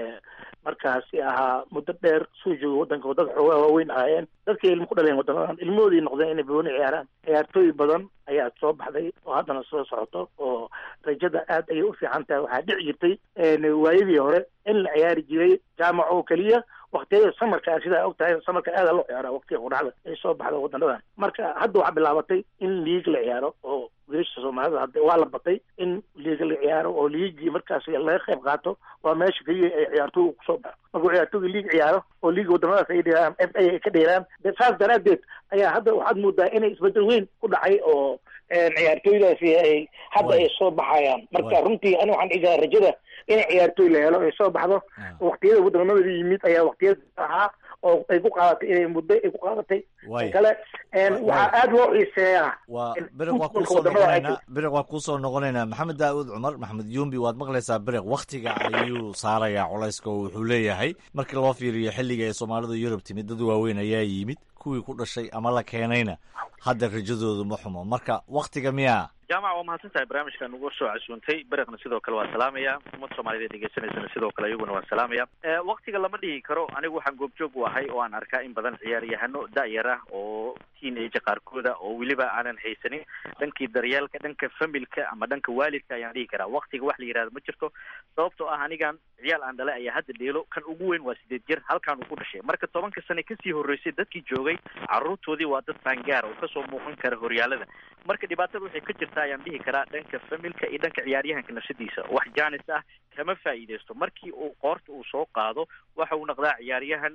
markaasi ahaa muddo dheer soo jooga wadanka oo dad xoogaa waaweyn ahaayeen dadkay ilmo ku dhaleen wadanadan ilmahoodii noqdeen inay booni ciyaaraan ciyaartooy badan ayaa soo baxday oo haddana soo socoto oo rajada aad ayay u fiican tahay waxaa dhici jirtay waayadii hore in la ciyaari jiray jaamac oo keliya waktiyada samarka sidaa og tahay samarka aada loo ciyaara waktiga quraxda ay soo baxda wadanadan marka hadda waxaa bilaabatay in liig la ciyaaro oo wiilasha soomaalida hadda waa la batay in liiga la ciyaaro oo liigii markaas laga qayb qaato waa meesha keliya ay ciyaartooyga kusoo baxo markuu ciyaartooyga liig ciyaaro oo liiga wadamadaas ay dheeraan f a ay ka dheeraan saas daraadeed ayaa hadda waxaad moodaa inay isbedel weyn ku dhacay oo ciyaartooydaasi ay hadda ay soo baxayaan marka runtii ani waxaan dhigaa rajada in ciyaartooy la helo ay soo baxdo waktiyada wadamada yimid ayaa waktiyada ahaa oo ay ku qaadatay inay muddo ay ku qaadatay Waaya. kale waxaa aada loo xiiseeyaa waa in biriq waa footballka kuusoo wadamada ay noqonaynaa biriq waa kuusoo noqonaynaa maxamed daawud cumar maxamed yumbi waad maqlaysaa biriq waktiga ayuu saarayaa culayska oo wuxuu leeyahay markii loo fiiriyo xilliga ay soomaalidu yurub timid dad waaweyn ayaa yimid kuwii ku dhashay ama la keenayna hadda rajadoodu ma xumo marka waktiga miyaa jaamac waa mahadsan tahay barnaamijkan ugu soo casuuntay beriqna sidoo kale waa salaamaya ummad soomaaliyed ee dhegeysanaysana sidoo kale iyaguna waa salaamaya waktiga lama dhihi karo anigu waxaan goobjoog u ahay oo aan arkaa in badan ciyaaryahano da-yar ah oo teenage qaarkooda oo weliba aanan haysanin dhankii daryeelka dhanka familka ama dhanka waalidka ayaan dhihi karaa waktiga wax la yihahdo ma jirto sababtoo ah anigan ciyaal aan dhalay ayaa hadda dheelo kan ugu weyn waa sideed jir halkaan uu ku dhashay marka tobanka sane kasii horreysay dadkii joogay caruurtoodii waa dad faangaar oo kasoo muuqan kara horyaalada marka dhibaatada waxay ka jirtaa ayaan dhihi karaa dhanka familka iyo dhanka ciyaaryahanka nafsadiisa wax jaanis ah kama faa'iideysto markii uu qoorta uu soo qaado waxa uu noqdaa ciyaaryahan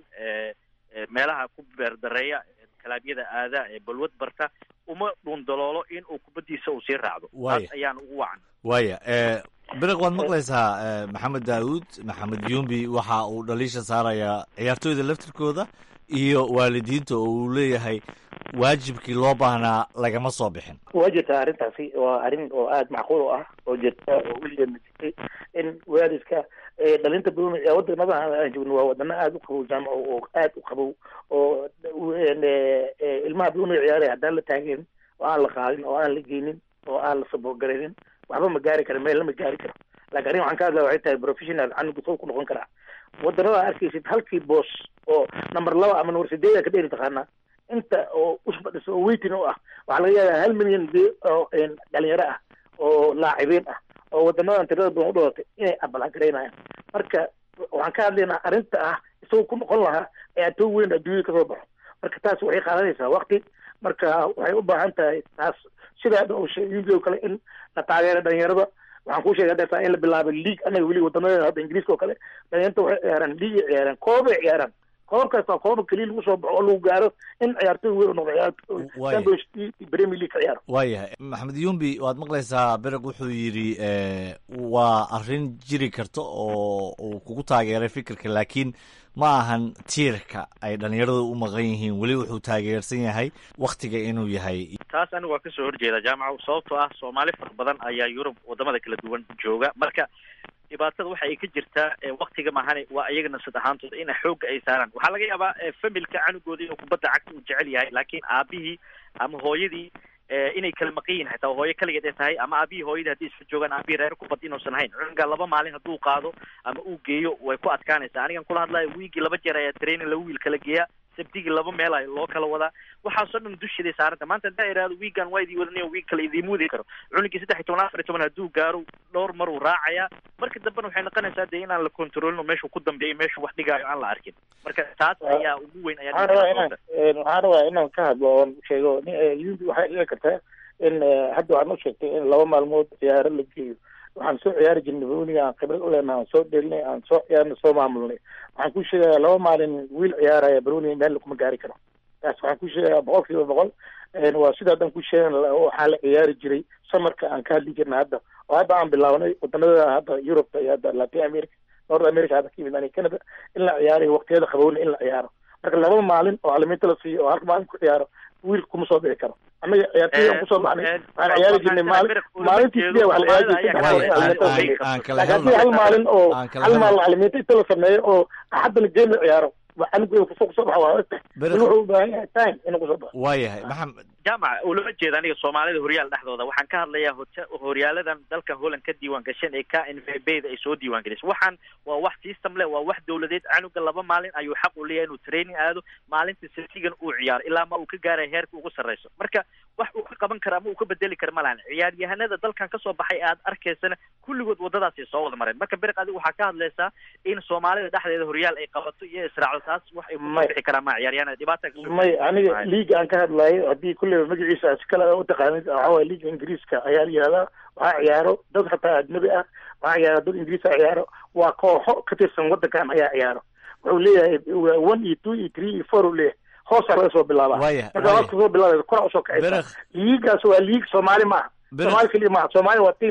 meelaha ku beerdareeya kalaabyada aada ee balwad barta uma dhuundaloolo in uu kubaddiisa uu sii raacdo Waaya. taas ayaan ugu wacan waaya biriq waad maqlaysaa maxamed daawud maxamed yumbi waxa uu dhaliisha saarayaa ciyaartooyda laftirkooda iyo waalidiinta oo uu leeyahay waajibkii loo baahnaa lagama soo bixin waa jirtaa arrintaasi waa arrin oo aada macquul u ah oo jirta oo weligeedna jirtay in waalidka ee dhalinta badan ee wadamada aan joogno waa wadano aada u qabow jaamaco oo aada u qabow oo een, ee, ee, ilmaha badan ciyaaraya haddaan la taageen oo aan la qaadin oo aan la geynin oo aan la sabogaraynin waxba ma gaari kara meel lama gaari karo laakiin arrin waxaan ka hadlaya waxay tahay professional canugu soo ku noqon karaa wadanada arkaysid halkii boos oo number laba ama number sideed ka dheeri taqaanaa inta oo usfadhiso oo weytin u ah waxaa laga yaabaa hal milyan de oo een, dhalinyaro ah oo laacibiin ah oo wadamadan tirada badan u dhalatay inay abalagaraynayaan marka waxaan ka hadlaynaa arrinta ah isagoo ku noqon lahaa ee atoo weyn adduunyada kasoo baxo marka taas waxay qaadanaysaa waqti marka waxay u baahan tahay taas sida hadda uu sheegay yubi oo kale in la taageero dhalinyarada waxaan kuu sheegay hadda in la bilaabo league anaga weli wadamadeena hadda ingiriiska oo kale dhalinyarta waxay ciyaaraan league ay ciyaaraan koobay ciyaaraan koobkaas waa kooba keliya lagu soo baxo oo lagu gaaro in ciyaartoy weyn u noqdo Waaya. ciyaartoy premier league ka ciyaaro waayahay maxamed yumbi waad maqlaysaa biriq wuxuu yidhi eh, waa arrin jiri karta oo uu kugu taageeray fikirka laakiin ma ahan tiirka ay dhalinyaradu u maqan yihiin weli wuxuu taageersan yahay waktiga inuu yahay taas anigu waa kasoo horjeeda jaamaco sababtoo ah soomaali fara badan ayaa yurub wadamada kala duwan jooga marka dhibaatada waxa ay ka jirtaa ee waktiga mahane waa iyaga nafsad ahaantooda in xoogga ay saaraan waxaa laga yaabaa ee, familka canugooda inuu kubadda cagta uu jecel yahay laakiin aabihii ama hooyadii ee, inay kala maqan yihin hataa hooyo kaligeed ay tahay ama aabihii hooyadii haddii isla joogaan aabihii reer kubad inuusan hayn cunuga laba maalin hadduu qaado ama uu geeyo way ku adkaanaysaa anigan kula hadlayo wiigii laba jeer ayaa training la wiil kala geeya sabtigii laba meel ay loo kala wadaa waxaasoo dhan dushiday saaranta maanta haddaa iraado wiigan waa idii wadanayo wiig kale idiima wadi karo cunugii saddex iyo toban afar iyo toban hadduu gaaro dhowr mar uu raacayaa marka dambena waxay noqonaysaa dee inaan la kontrolin oo meeshuu ku dambeeyo meeshuu wax dhigaayo aan la arkin marka taas ayaa ugu weyn ayaa waxaan rabaa inaan een, waxaan rabaa inaan ka hadlo oon sheego ni- ee, yubi waxay dhici kartaa in ee, hadda waxaan u sheegtay in laba maalmood ciyaaro la geeyo waxaan soo ciyaari jirnay bawniga aan khibrad u leenahay aan soo dhelinay aan soo ciyaarnay soo maamulnay waxaan ku sheegayaa laba maalin wiil ciyaaraya baroniga meel kuma gaari karo taas waxaan ku sheegayaa boqol kiiba boqol een, waa sida haddan ku sheegan waxaa la ciyaari jiray samarka aan ka hadli jirnay hadda oo hadda aan bilaabnay wadanada hadda yurubta iyo hadda latin america north america hadda ka yimid ani canada in la ciyaarayo waqtiyada qabowna in la ciyaaro marka laba maalin oo caalamiinta la siiyo oo halka maalin ku ciyaaro wiilka kuma soo bixi karo annaga ciyaartoy aan kusoo baxnay waxaan ciyaari jirnay maalin maalintii sideed wax la ciyaari jirtay saddex maalin caalamiinta la sameeyo laakiin haddii hal maalin oo hal maalin caalamiinta inta la sameeyo oo axaddana game la ciyaaro anigu kusoo kusoo baxa waa ogtahay in wuxuu u baahan yahay time inuu kusoo baxo waayahay maxamed jaamac ulama jeeda aniga soomaalida horyaal dhexdooda waxaan ka hadlayaa hota- horyaaladan dalka holland ka diiwaan gashan ee k n v b da ay soo diiwaan gelisay waxaan waa wax system leh waa wax dowladeed canuga laba maalin ayuu xaq u leeyahay inuu training aado maalinta saftigan uu ciyaaro ilaa ma uu ka gaaraya heerka ugu sarreyso marka wax uu ka qaban kara ama uu ka bedeli kara ma lahan ciyaaryahanada dalkan kasoo baxay aad arkaysana kulligood wadadaasay soo wada mareen marka beriq adiga waxaa ka hadlaysaa in soomaalida dhexdeeda horyaal ay qabato iyo israacdo taas wax ay kusoo bixi karaan ma ciyaaryahanada dhibaata kasoo may aniga liiga aan ka hadlayo haddii kulleyba magaciisa si kale u taqaanid waxaa waye liiga ingiriiska ayaa la yihahdaa waxaa ciyaaro dad hataa ajnabi ah waxaa ciyaaro dad ingiriis a ciyaaro waa kooxo ka tirsan wadankan ayaa ciyaaro wuxuu leeyahay one iyo two iyo three iyo four uu leeyahay hoosaa laga soo bilaabaa Waaya, marka waaya. hoos kasoo bilaabay kora usoo kacaysa liigaas waa liig soomaali maaha Beriq. soomaali keliya maaha soomaali waa team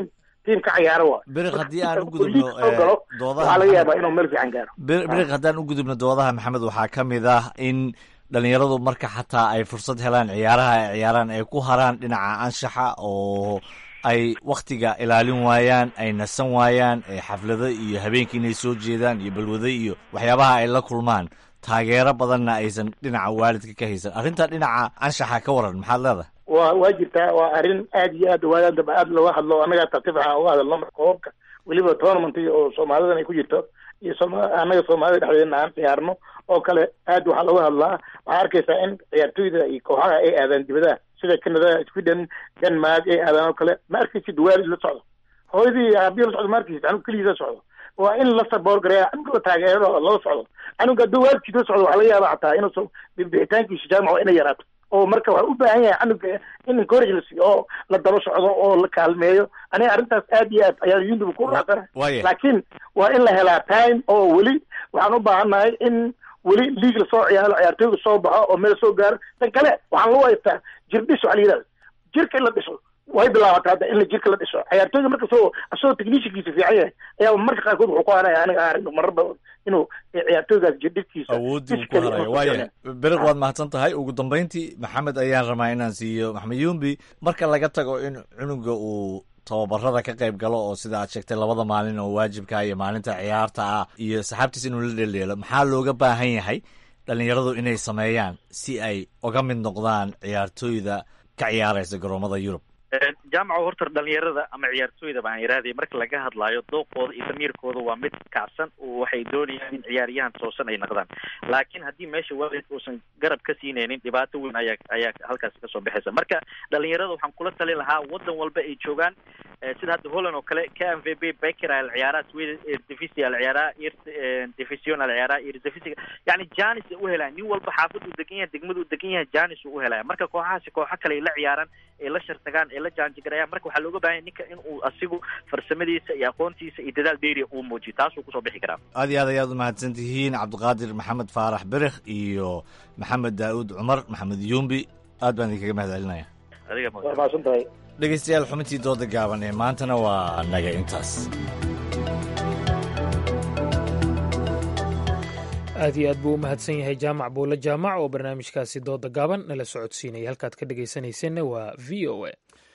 tiim ka cayaaro waa beriq haddii aan u Liig gudubno soo galo eh, doodaha waxaa laga Maxamed- yaabaa inuu meel fiican gaaro Bir- biriq haddaan u gudubno doodaha maxamed waxaa ka mid ah in dhalinyaradu marka xataa ay fursad helaan ciyaaraha ay ciyaaraan ay ku haraan dhinaca anshaxa oo ay wakhtiga ilaalin waayaan ay nasan waayaan ee xaflado iyo habeenkii inay soo jeedaan iyo balwado iyo waxyaabaha ay la kulmaan taageero badanna aysan dhinaca waalidka ka haysan arrinta dhinaca anshaxa ka waran maxaad leedahay waa waa jirtaa waa arrin aad iyo aad waagaan dambe aad looga hadlo annaga tartiib waxaan uga hadalno marka koobabka weliba tournament oo soomaalidan ay ku jirto iyo sooma annaga soomaalida dhexdeedna aan ciyaarno oo kale aad waxaa looga hadlaa waxaa arkaysaa in ciyaartoyda iyo kooxaha ay aadaan dibadaha sida canada sweden denmark ay aadaan oo kale ma arkaysid waalid la socdo hooyadii iyo aabihi la socdo ma arkaysid anug keligiis la socdo waa in la saboor gareeya canuga la taageero oo lala socdo canuga hadduu waalidkiis la socdo waxaa laga yaaba xataa inuusan bixitaankiisa jaamac waa inay yaraato oo marka waxaa u baahan yahay canuga in encourage la siiyo oo la daba socdo oo la kaalmeeyo aniga arrintaas aad iyo aad ayaa yundub ku raacsana Waaye. laakiin waa in la helaa time oo weli waxaan u baahannahay in weli liig lasoo ciyaaro ciyaartoyga soo baxo oo meel soo gaaro tan kale waxaan lagu haystaa jir dhis waxaa la yidhahda jirka in la dhiso way bilaabataa hadda in la jirka la dhiso ciyaartoyga marka soo asagoo techniciankiisa fiican yahay ayaa marka qaarkood wuxuu ku hanaya aniga arag marar badan inuu ciyaartoygaas jirdhiskiisa awoodii uu ku haraya waaya beriq waad mahadsan tahay ugu dambayntii maxamed ayaan rabaa inaan siiyo maxamed yumbi marka laga tago in cunuga uu tababarada ka qayb galo oo sida aad sheegtay labada maalin oo waajibka iyo maalinta ciyaarta ah iyo saxaabtiis inuu la dheleelo maxaa looga baahan yahay dhalinyaradu inay sameeyaan si ay uga mid noqdaan ciyaartooyda ka ciyaaraysa garoomada yurub jaamaca horta dhalinyarada ama ciyaartooyda baan iraahday marka laga hadlaayo dooqooda iyo damiirkooda waa mid kacsan oo waxay doonayaan in ciyaaryahan toosan ay noqdaan laakiin haddii meesha waalidka uusan garab ka siinaynin dhibaato weyn ayaa ayaa halkaasi kasoo baxaysa marka dhalinyarada waxaan kula talin lahaa wadan walba ay joogaan eh, sida hadda holland oo kale k m v b beker al ciyaaraa sweden eredivisie al ciyaaraa ir division al ciyaaraa eredivisie yani janis ay u helaan nin walba xaafad uu degan yahay degmada uu degan yahay janis uu u helaya marka kooxahaasi kooxo kale ay la ciyaaraan ay la shartagaan ay la jaanjigarayaan marka waxaa looga baahan yahay ninka in uu asigu farsamadiisa iyo aqoontiisa iyo dadaal dheeriya uu muujiyo taasuu kusoo bixi karaa aad iyo aad ayaad u mahadsan tihiin cabdiqaadir maxamed faarax berikh iyo maxamed daa'uud cumar maxamed yumbi aad baan idinkaga mahad celinaya adiga waa mahadsan tahay dhegeystayaal xubintii dooda gaaban ee maantana waa naga intaas aad iyo aad buu u mahadsan yahay jaamac buulle jaamac oo barnaamijkaasi dooda gaaban nala socodsiinaya halkaad ka dhegaysanaysanna waa v o a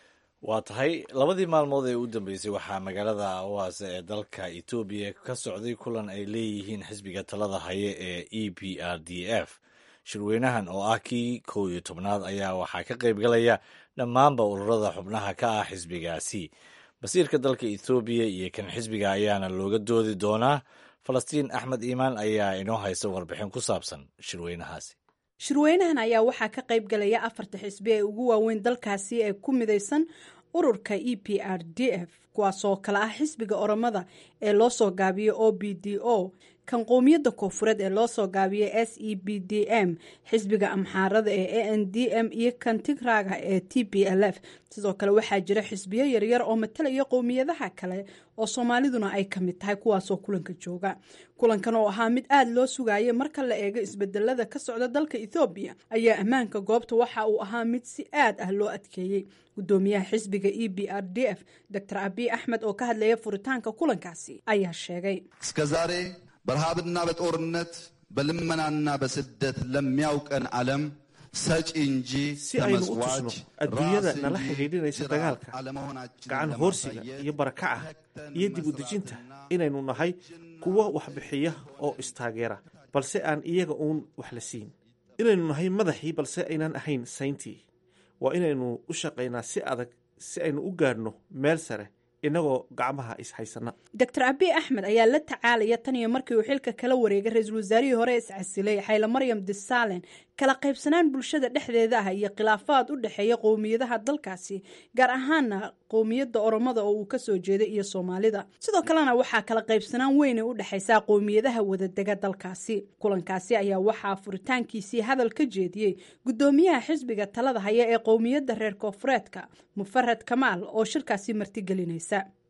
waa tahay labadii maalmood ee u dambeysay waxaa magaalada awaase ee dalka etoobiya ka socday kulan ay leeyihiin xisbiga talada haye ee e p r d f shirweynahan oo ah kii kow iyo tobnaad ayaa waxaa ka qaybgalaya dhammaanba ururada xubnaha ka ah xisbigaasi basiirka dalka ethoobiya iyo kan xisbiga ayaana looga doodi doonaa falastiin axmed iimaan ayaa inoo haysta warbixin ku saabsan shirweynahaasi shirweynahan ayaa waxaa ka qayb galaya afarta xisbi ee ugu waaweyn dalkaasi ee ku midaysan ururka e p r d f kuwaasoo kale ah xisbiga oromada ee loo soo gaabiyey o b d o kan qowmiyadda koofureed ee loo soo gaabiyey s e b d m xisbiga amxaarada ee a n d m iyo kan tigraaga ee t p l f sidoo kale waxaa jira xisbiyo yaryar oo matalaya qowmiyadaha kale oo soomaaliduna ay ka mid tahay kuwaasoo kulanka jooga kulankan oo ahaa mid aada loo sugayay marka la eego isbedelada ka socda dalka ethoobiya ayaa ammaanka goobta waxa uu ahaa mid si aad ah loo adkeeyey gudoomiyaha xisbiga e b r d f dr abiy axmed oo ka hadlaya furitaanka kulankaasi ayaa sheegay እስከዛሬ በረሃብና በጦርነት በልመናና በስደት ለሚያውቀን ዓለም ሰጪ እንጂ si aynu u ተመጽዋች tusno adduunyada ራስ nala እንጂ xidhiidhinaysa ድሃ dagaalka አለመሆናችንን gacan hoorsiga iyo barakaca iyo dib u dejinta inaynu nahay kuwo waxbixiya oo istaageera balse aan iyaga uun wax la siin inaynu nahay madaxii balse aynan ahayn sayntii waa inaynu u shaqaynaa si adag si aynu u gaadhno meel sare innagoo gacmaha ishaysana dr abiy axmed ayaa la tacaalaya tan iyo markii uu xilka kala wareegay ra-iisul wasaarihii hore iscasilay xayle maryam disalen kala qaybsanaan bulshada dhexdeeda ah iyo khilaafaad u dhexeeya qowmiyadaha dalkaasi gaar ahaana qowmiyadda oromada oo uu kasoo jeeday iyo soomaalida sidoo kalena waxaa kala qaybsanaan weyn u dhexaysaa qowmiyadaha wadadega dalkaasi kulankaasi ayaa waxaa furitaankiisii hadal ka jeediyey gudoomiyaha xisbiga talada haya ee qowmiyadda reer koofureedka mufarad kamaal oo shirkaasi martigelinaysa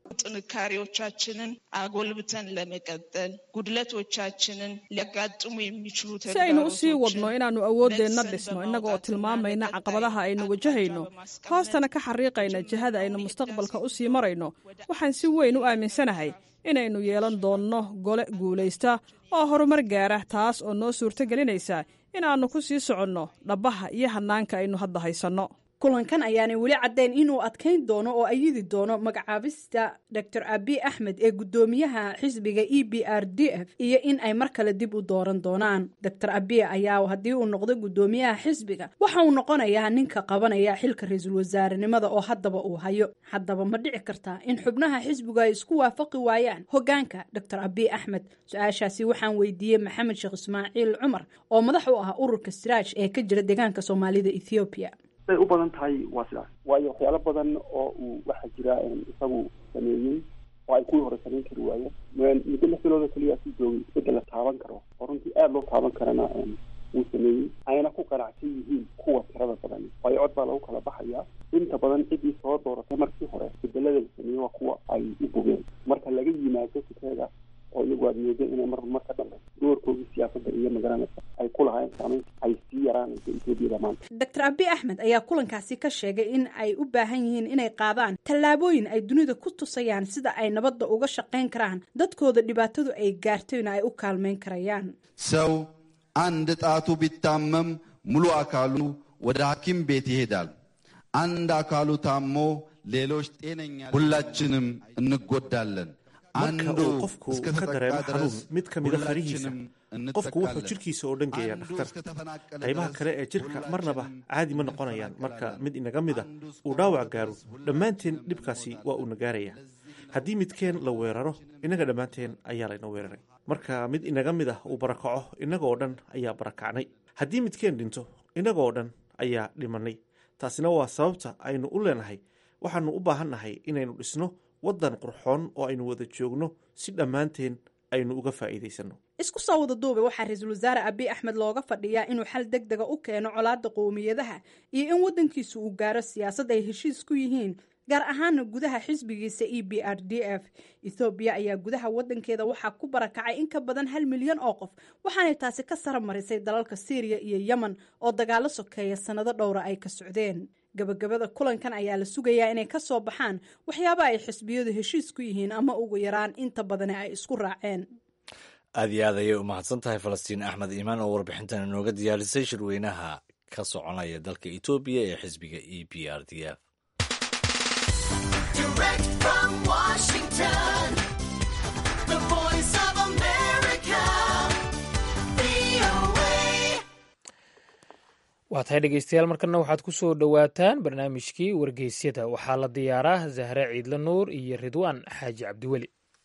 ጥንካሬዎቻችንን አጎልብተን ለመቀጠል ጉድለቶቻችንን ሊያጋጥሙ የሚችሉ si aynu u sii wadno inaannu awooddeenna dhisno innaga oo tilmaamayna caqabadaha aynu wajahayno hoostana ka xariiqayna jihada aynu mustaqbalka u sii marayno waxaan si weyn u aaminsanahay inaynu yeelan doonno gole guulaysta oo horumar gaara taas oo noo suurto gelinaysa inaannu ku sii soconno dhabbaha iyo hannaanka aynu hadda haysanno kulankan ayaanay weli caddayn inuu adkayn doono oo ayidi doono magacaabista dor abi axmed ee guddoomiyaha xisbiga e b r d f iyo in ay mar kale dib u dooran doonaan dor abiy ayaa haddii uu noqdo guddoomiyaha xisbiga waxa uu noqonayaa ninka qabanaya xilka ra-iisul wasaarenimada oo haddaba uu hayo haddaba ma dhici kartaa in xubnaha xisbigu ay isku waafaqi waayaan hogaanka dor abiy axmed su-aashaasi waxaan weydiiyey maxamed sheekh ismaaciil cumar oo madax u ah ururka siraaj ee ka jira deegaanka soomaalida ethoobiya say u badan tahay waa sidaas waayo waxyaalo badan oo uu waxaa jira isagu sameeyey oo ay kuwii hore samayn kari waayeen muddo lix bilooda keliya ku joogay isbedel la taaban karo oo runtii aada loo taaban karana wuu sameeyey ayna ku qanacsan yihiin kuwa tirada badan waayo cod baa lagu kala baxayaa inta badan ciddii soo dooratay markii hore isbedelada la sameeyey waa kuwa ay u bogeen marka laga yimaado fikeeda oo iyagu aad moodo inay mar mar ka dambe doorkoogii siyaasadda iyo magaranaysa ay ku lahayn saamayn ay sii yaraanayso etoobiyada maanta dor abi axmed ayaa kulankaasi ka sheegay in ay u baahan yihiin inay qaadaan tallaabooyin ay dunida ku tusayaan sida ay nabadda uga shaqayn karaan dadkooda dhibaatadu ay gaartayna ay u kaalmayn karayaan ሰው አንድ ጣቱ ቢታመም ሙሉ አካሉ ወደ ሐኪም ቤት ይሄዳል። አንድ አካሉ ታሞ ሌሎች ጤነኛ ሁላችንም እንጎዳለን። marka uu qofku ka dareemo xanuun mid ka mida farihiisa qofku wuxuu jidhkiisa oo dhan geeyaa dhakhtar qaybaha kale ee jidhka marnaba caadi ma noqonayaan marka mid inaga mida uu dhaawac gaaro dhammaanteen dhibkaasi waa uuna gaarayaa haddii midkeen la weeraro innaga dhammaanteen ayaa layna weeraray marka mid inaga mid ah uu barakaco innaga oo dhan ayaa barakacnay haddii midkeen dhinto innaga oo dhan ayaa dhimannay taasina waa sababta aynu u leenahay waxaannu u baahan nahay inaynu dhisno waddan qurxoon oo aynu wada joogno si dhammaanteen aynu uga faa'iidaysanno isku soo wada duube waxaa ra-iisul wasaare abiy axmed looga fadhiyaa inuu xal deg dega u keeno colaadda qowmiyadaha iyo in waddankiisu uu gaaro siyaasad ay heshiis ku yihiin gaar ahaana gudaha xisbigiisa e b r d f ethoobiya ayaa gudaha waddankeeda waxaa ku barakacay in ka badan hal milyan oo qof waxaanay taasi ka sara marisay dalalka syriya iyo yemen oo dagaalo sokeeya sannado dhowra ay ka socdeen gabagabada kulankan ayaa la sugayaa inay ka soo baxaan waxyaaba ay xisbiyadu heshiis ku yihiin ama ugu yaraan inta badani ay isku raaceen aad iyo aad ayay u mahadsan tahay falastiin axmed iimaan oo warbixintan inooga diyaarisay shirweynaha ka soconaya dalka etoobiya ee xisbiga e b r d f waa tahay dhegeystayaal markana waxaad ku soo dhowaataan barnaamijkii wargeysyada waxaa la diyaaraa zahre ciidle nuur iyo ridwaan xaaji cabdiweli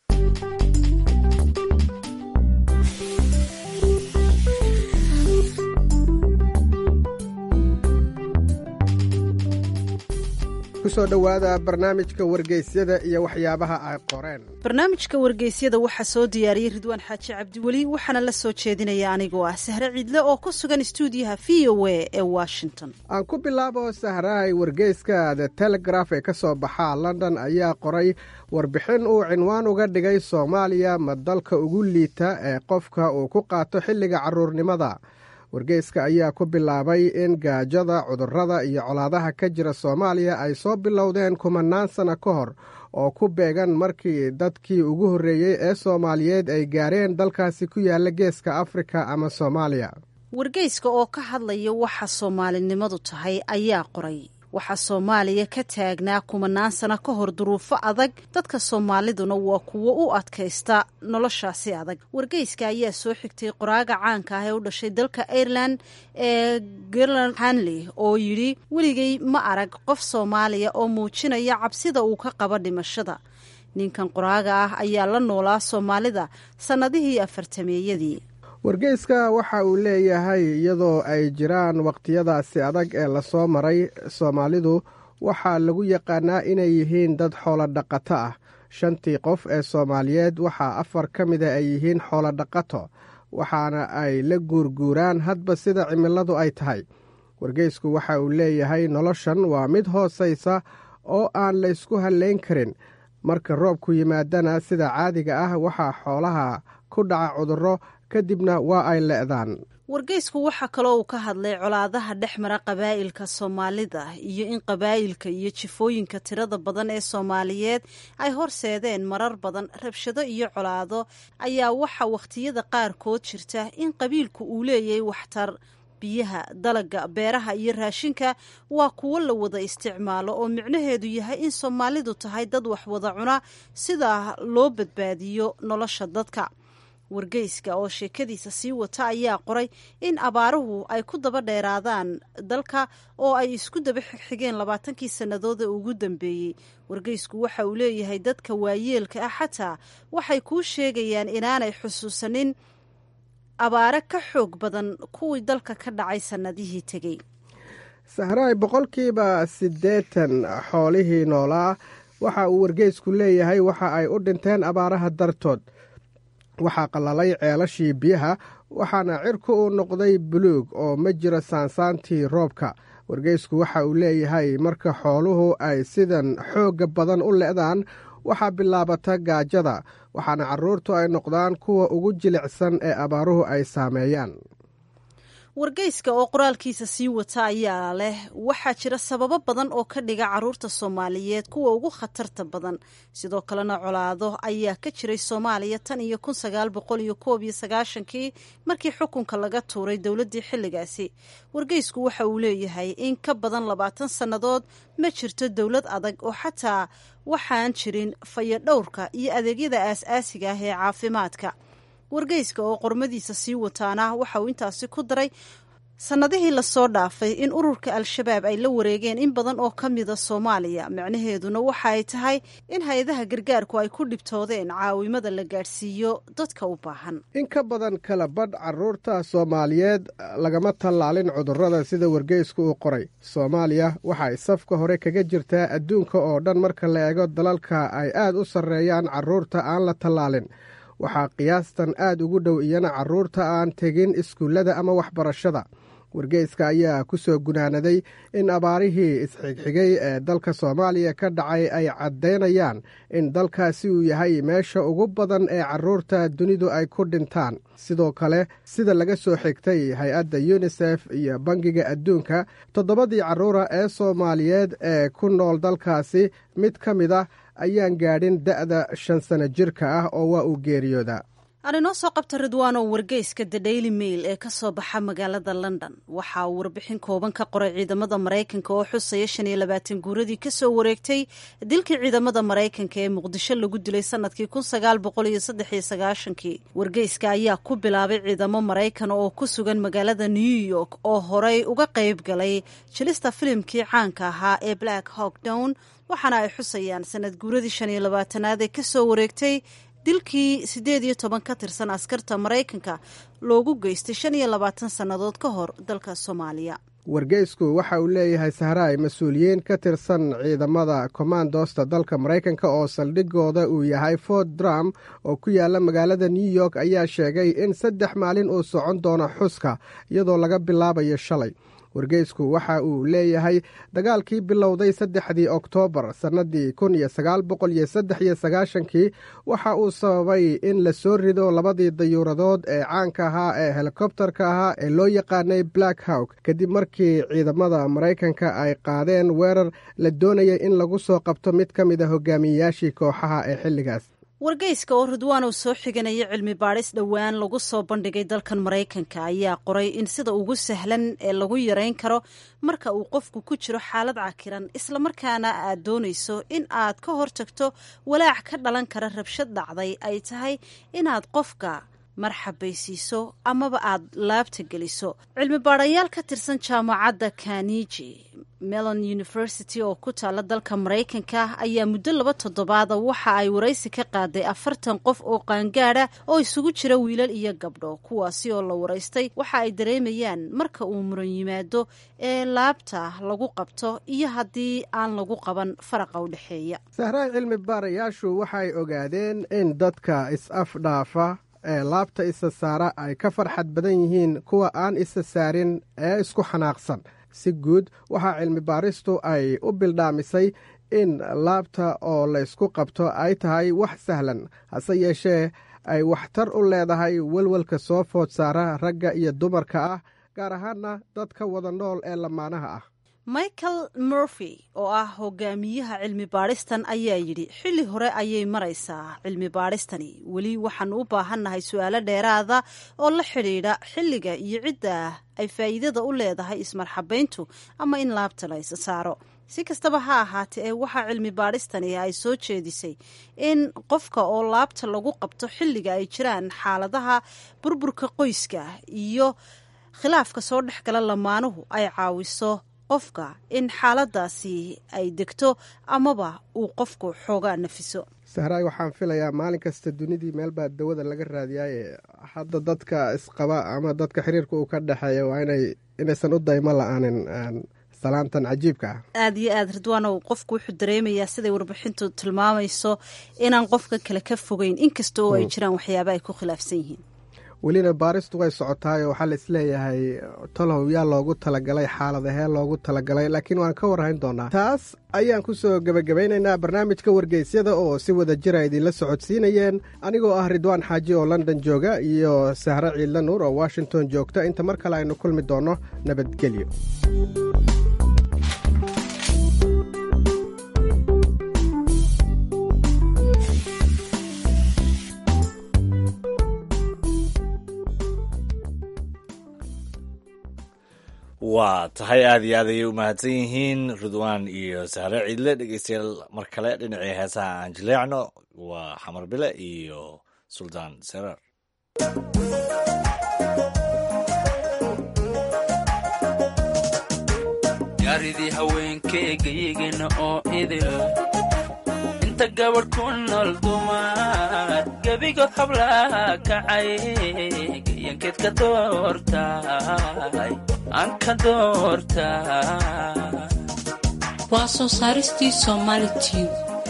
kusoo dhowaada barnaamijka wargeysyada iyo waxyaabaha ay qoreen barnaamijka wargeysyada waxaa soo diyaariyey ridwaan xaaji cabdiweli waxaana la soo jeedinaya anigoo ah sahre ciidle oo ku sugan stuudiyaha v o a ee washington aan ku bilaabo sahrahay wargeyska the telegraf ee ka soo baxa london ayaa qoray warbixin uu cinwaan uga dhigay soomaaliya ma dalka ugu liita ee qofka uu ku qaato xilliga carruurnimada wargeyska ayaa ku bilaabay in gaajada cudurrada iyo colaadaha ka jira soomaaliya ay soo bilowdeen kumanaan sano ka hor oo ku beegan markii dadkii ugu horreeyey ee soomaaliyeed ay gaareen dalkaasi ku yaalla geeska afrika ama soomaaliya wargeyska oo ka hadlaya waxa soomaalinimadu tahay ayaa qoray waxaa soomaaliya ka taagnaa kumanaan sano ka hor duruufo adag dadka soomaaliduna waa kuwo u adkaysta noloshaasi adag wargeyska ayaa soo xigtay qoraaga caanka ah ee u dhashay dalka ireland ee gerland hanley oo yidhi weligay ma arag qof soomaaliya oo muujinaya cabsida uu ka qabo dhimashada ninkan qoraaga ah ayaa la noolaa soomaalida sannadihii afartameeyadii wargeyska waxa uu leeyahay iyadoo ay jiraan wakhtiyadaasi adag ee lasoo maray soomaalidu waxaa lagu yaqaanaa inay yihiin dad xoolo dhaqato ah shantii qof ee soomaaliyeed waxaa afar ka mida ay yihiin xoolo dhaqato waxaana ay la guurguuraan hadba sida cimiladu ay tahay wargeysku waxa uu leeyahay noloshan waa mid hoosaysa oo aan laysku hallayn karin marka roobku yimaadana sida caadiga ah waxaa xoolaha ku dhaca cudurro kadibna waa ay le'daan wargeysku waxaa kaloo uu ka hadlay colaadaha dhex mara qabaa'ilka soomaalida iyo in qabaa'ilka iyo jifooyinka tirada badan ee soomaaliyeed ay horseedeen marar badan rabshado iyo colaado ayaa waxaa wakhtiyada qaarkood jirta in qabiilku uu leeyahay waxtar biyaha dalaga beeraha iyo raashinka waa kuwo la wada isticmaalo oo micnaheedu yahay in soomaalidu tahay dad wax wada cuna sidaa loo badbaadiyo nolosha dadka wargeyska oo sheekadiisa sii wata ayaa qoray in abaaruhu ay ku daba dheeraadaan dalka oo ay isku daba xigxigeen labaatankii sannadood ee ugu dambeeyey wargeysku waxa uu leeyahay dadka waayeelka ah xataa waxay kuu sheegayaan inaanay xusuusanin abaare ka xoog badan kuwii dalka ka dhacay sannadihii tegey sahraay boqolkiiba siddeetan xoolihii noolaa waxa uu wargeysku leeyahay waxa ay u dhinteen abaaraha dartood waxaa qallalay ceelashii biyaha waxaana cirku uu noqday buluug oo ma jiro saansaantii roobka wargeysku waxa uu leeyahay marka xooluhu ay sidan xoogga badan u le'daan waxaa bilaabata gaajada waxaana carruurtu ay noqdaan kuwa ugu jilicsan ee abaaruhu ay saameeyaan wargeyska oo qoraalkiisa sii wata ayaa leh waxaa jira sababo badan oo ka dhiga caruurta soomaaliyeed kuwa ugu khatarta badan sidoo kalena colaado ayaa ka jiray soomaaliya tan iyo kun sagaal boqol iyo koob iyo sagaashankii markii xukunka laga tuuray dowladdii xilligaasi wargeysku waxa uu leeyahay in ka badan labaatan sannadood ma jirto dowlad adag oo xataa waxaan jirin fayadhowrka iyo adeegyada aas-aasiga ah ee caafimaadka wargeyska oo qormadiisa sii wataana waxa uu intaasi ku daray sannadihii lasoo dhaafay in ururka al-shabaab ay la wareegeen in badan oo ka mida soomaaliya macnaheeduna waxa ay tahay in hay-adaha gargaarku ay ku dhibtoodeen caawimada la gaadhsiiyo dadka u baahan in ka badan kala badh carruurta soomaaliyeed lagama tallaalin cudurrada sida wargeysku uu qoray soomaaliya waxa ay safka hore kaga jirtaa adduunka oo dhan marka la eego dalalka ay aad u sarreeyaan carruurta aan la tallaalin waxaa qiyaastan aad ugu dhow iyana carruurta aan tegin iskuullada ama waxbarashada wargeyska ayaa ku soo gunaanaday in abaarihii isxigxigay ee dalka soomaaliya ka dhacay ay caddaynayaan in dalkaasi uu yahay meesha ugu badan ee carruurta dunidu ay ku dhintaan sidoo kale sida laga soo xigtay hay-adda yunisef iyo bangiga adduunka toddobadii carruura ee soomaaliyeed ee ku nool dalkaasi mid ka mid ah ayaan gaadhin da'da shan sano jirka ah oo waa uu geeriyooda aan inoo soo qabta ridwaano wargeyska the daily mail ee ka soo baxa magaalada london waxa uu warbixin kooban ka qoray ciidamada maraykanka oo xusaya shan iyo labaatan guuradii kasoo wareegtay dilkii ciidamada maraykanka ee muqdisho lagu dilay sanadkii kun sagaal boqol iyo saddex iyo sagaashankii wargeyska ayaa ku bilaabay ciidamo maraykan oo ku sugan magaalada new york oo horey uga qayb galay jilista filimkii caanka ahaa ee black hawk down waxaana ay xusayaan sanad guuradii shan iyo labaatanaad ee kasoo wareegtay dilkii siddeed iyo toban ka tirsan askarta maraykanka loogu geystay shan iyo labaatan sannadood ka hor dalka soomaaliya wargeysku waxa uu leeyahay sahraay mas-uuliyiin ka tirsan ciidamada kommandosta dalka maraykanka oo saldhigooda uu yahay fort drum oo ku yaala magaalada new york ayaa sheegay in saddex maalin uu socon doono xuska iyadoo laga bilaabayo shalay wargeysku waxa uu leeyahay dagaalkii bilowday saddexdii oktoobar sannadii kun iyo sagaal boqol iyo saddex iyo sagaashankii waxa uu sababay in la soo rido labadii dayuuradood ee caanka ahaa ee helikobtarka ahaa ee loo yaqaanay black hawk kadib markii ciidamada maraykanka ay qaadeen weerar la doonayay in lagu soo qabto mid ka mid a hogaamiyeyaashii kooxaha ee xilligaas wargeyska oo ridwaan uu soo xiganaya cilmi baadhis dhowaan lagu soo bandhigay dalkan maraykanka ayaa qoray in sida ugu sahlan ee lagu yarayn karo marka uu qofku ku jiro xaalad cakiran islamarkaana aad doonayso in aad ka hortagto walaac ka dhalan kara rabshad dhacday ay tahay inaad qofka marxabaysiiso amaba aad laabta geliso cilmi baadhayaal ka tirsan jaamacadda kaniji melon university oo ku taala dalka maraykanka ayaa muddo laba toddobaada waxa ay waraysi ka qaaday afartan qof oo qaangaada oo isugu jira wiilal iyo gabdho kuwaasi oo la waraystay waxa ay dareemayaan marka uu muran yimaado ee laabta lagu qabto iyo haddii aan lagu qaban faraqa u dhexeeya sahraay cilmi baarayaashu waxay ogaadeen in dadka is-afdhaafa ee laabta isa saara ay ka farxad badan yihiin kuwa aan isa saarin ee isku xanaaqsan si guud waxaa cilmi baaristu ay u bildhaamisay in laabta oo laysku qabto ay tahay wax sahlan hase yeeshee ay waxtar u leedahay welwelka soo food saara ragga iyo dumarka ah gaar ahaanna dadka wada nool ee lamaanaha ah michael murphy oo ah hogaamiyaha cilmi baadhistan ayaa yidhi xilli hore ayay maraysaa cilmi baadhistani weli waxaanu u baahannahay su-aalo dheeraada oo la xidhiidha xilliga iyo cidda ay faa'iidada u leedahay ismarxabayntu ama in laabta la isa saaro si kastaba ha ahaatee ee waxaa cilmi baadhistani ay soo jeedisay in qofka oo laabta lagu qabto xilliga ay jiraan xaaladaha burburka qoyska iyo khilaafka soo dhex gala lamaanuhu ay caawiso qofka in xaaladaasi ay degto amaba uu qofku xoogaa nafiso sahraay waxaan filayaa maalin kasta dunidii meelbaa dawada laga raadiyaaye hadda dadka isqaba ama dadka xiriirka uu ka dhexeeya waa inay inaysan u daymo la-aanin salaantan cajiibka ah aada iyo aada ridwaanow qofku wuxuu dareemayaa siday warbixintu tilmaamayso inaan qofka kale ka fogeyn inkasta oo ay jiraan waxyaaba ay ku khilaafsan yihiin welina baaristu way socotaayo waxaa la isleeyahay tolow yaa loogu talagalay xaaladahee loogu talagalay laakiin waan ka warhayn doonaa taas ayaan ku soo gebagabaynaynaa barnaamijka wargeysyada oo si wada jira idinla socodsiinayeen anigoo ah ridwaan xaaji oo london jooga iyo sahre ciidla nuur oo washington joogta inta mar kale aynu kulmi doonno nabadgelyo waa tahay aada iyo aad ayay u mahadsan yihiin ridwaan iyo sahre ciidle dhegeystayaal mar kale dhinacii heesaha aan jileecno waa xamar bile iyo suldaan serar gaaridii haweenkeegayigana oo idil inta gabadh ku nool dumar gebigood hablaha kacay gayankeed ka doortay aan ka doortay waa soo saaristii somaali tube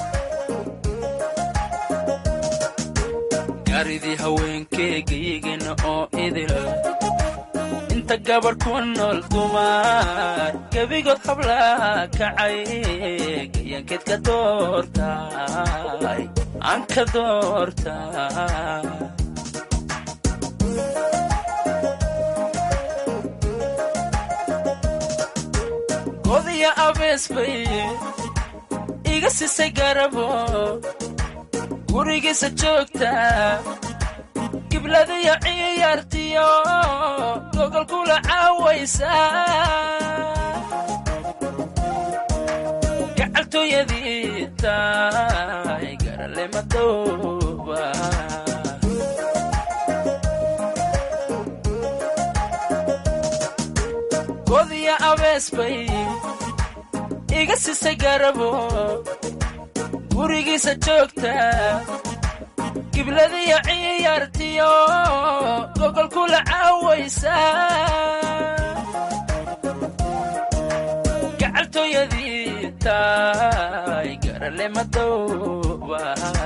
gaaridii haweenkeegayigana oo idil inta gabadh ku nool dumar gebigood hablaha kacay gayankeed ka doortay aan ka doortay godiya abees bay iga sisay garabo gurigiisa joogta gibladiyo ciyaartiyo gogol kula caawaysa gacaltooyadii tahay garale madooba godiya abees bay iga sisay garabo gurigiisa joogta gibladiyo ciyaartiyo gogol kula caawaysa gacaltooyadii tahay garale madooba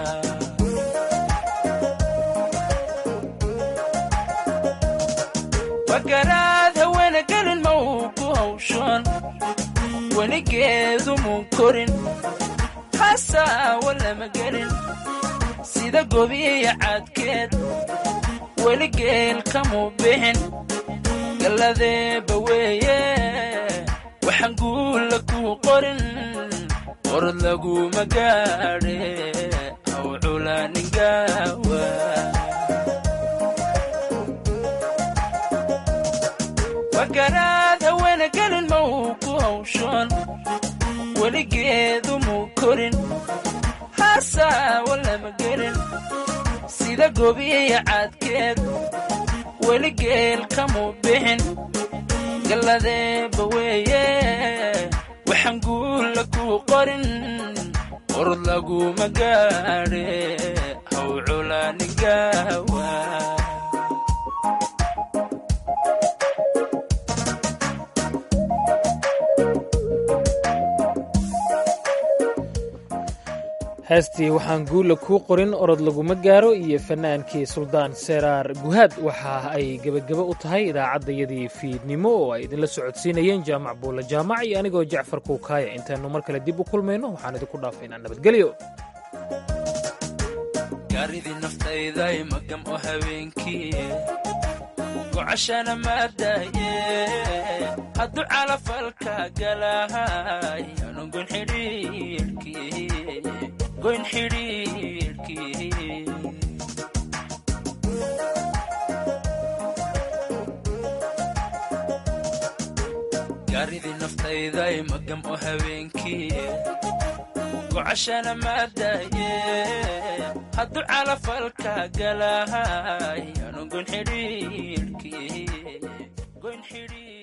wagaraad haweena gelin ma uu ku hawshan weligeedu muu korin hasaawa lama gelin sida gobiya cadkeed weli geel kamuu bixin galladeeba weeye waxaan guulla kuu qorin qorod laguma gaadhe haw culaaningawa wagaraad haweena gelin ma uu ku hawshan weligeedu muu korin hasaawa lama gelin sida gobiya cadkeed weli geel kamuu bixin galladeeba weeye waxaan guulla kuu qorin qorod laguma gaadhe haw culaaningawa heestii waxaan guula kuu qorin orod laguma gaaro iyo fannaankii suldaan seraar guhaad waxa ay gebageba u tahay idaacaddayadii fiidnimo oo ay idinla socodsiinayeen jaamac buulla jaamac iyo anigoo jacfar kuukaaya intaannu mar kale dib u kulmayno waxaan idinku dhaafaynaa nabadgelyo gaaridii naftayday magam oo habeenkii gocashana maadaye hadduu calafalka galahay anu goyn xidhiidhkii goyn xidhiidhkii gaaridii naftayday magam oo habeenkii gocashana maadaye hadduu calafalka galahay anu goyn xidhiidhkii goyn xidhiidh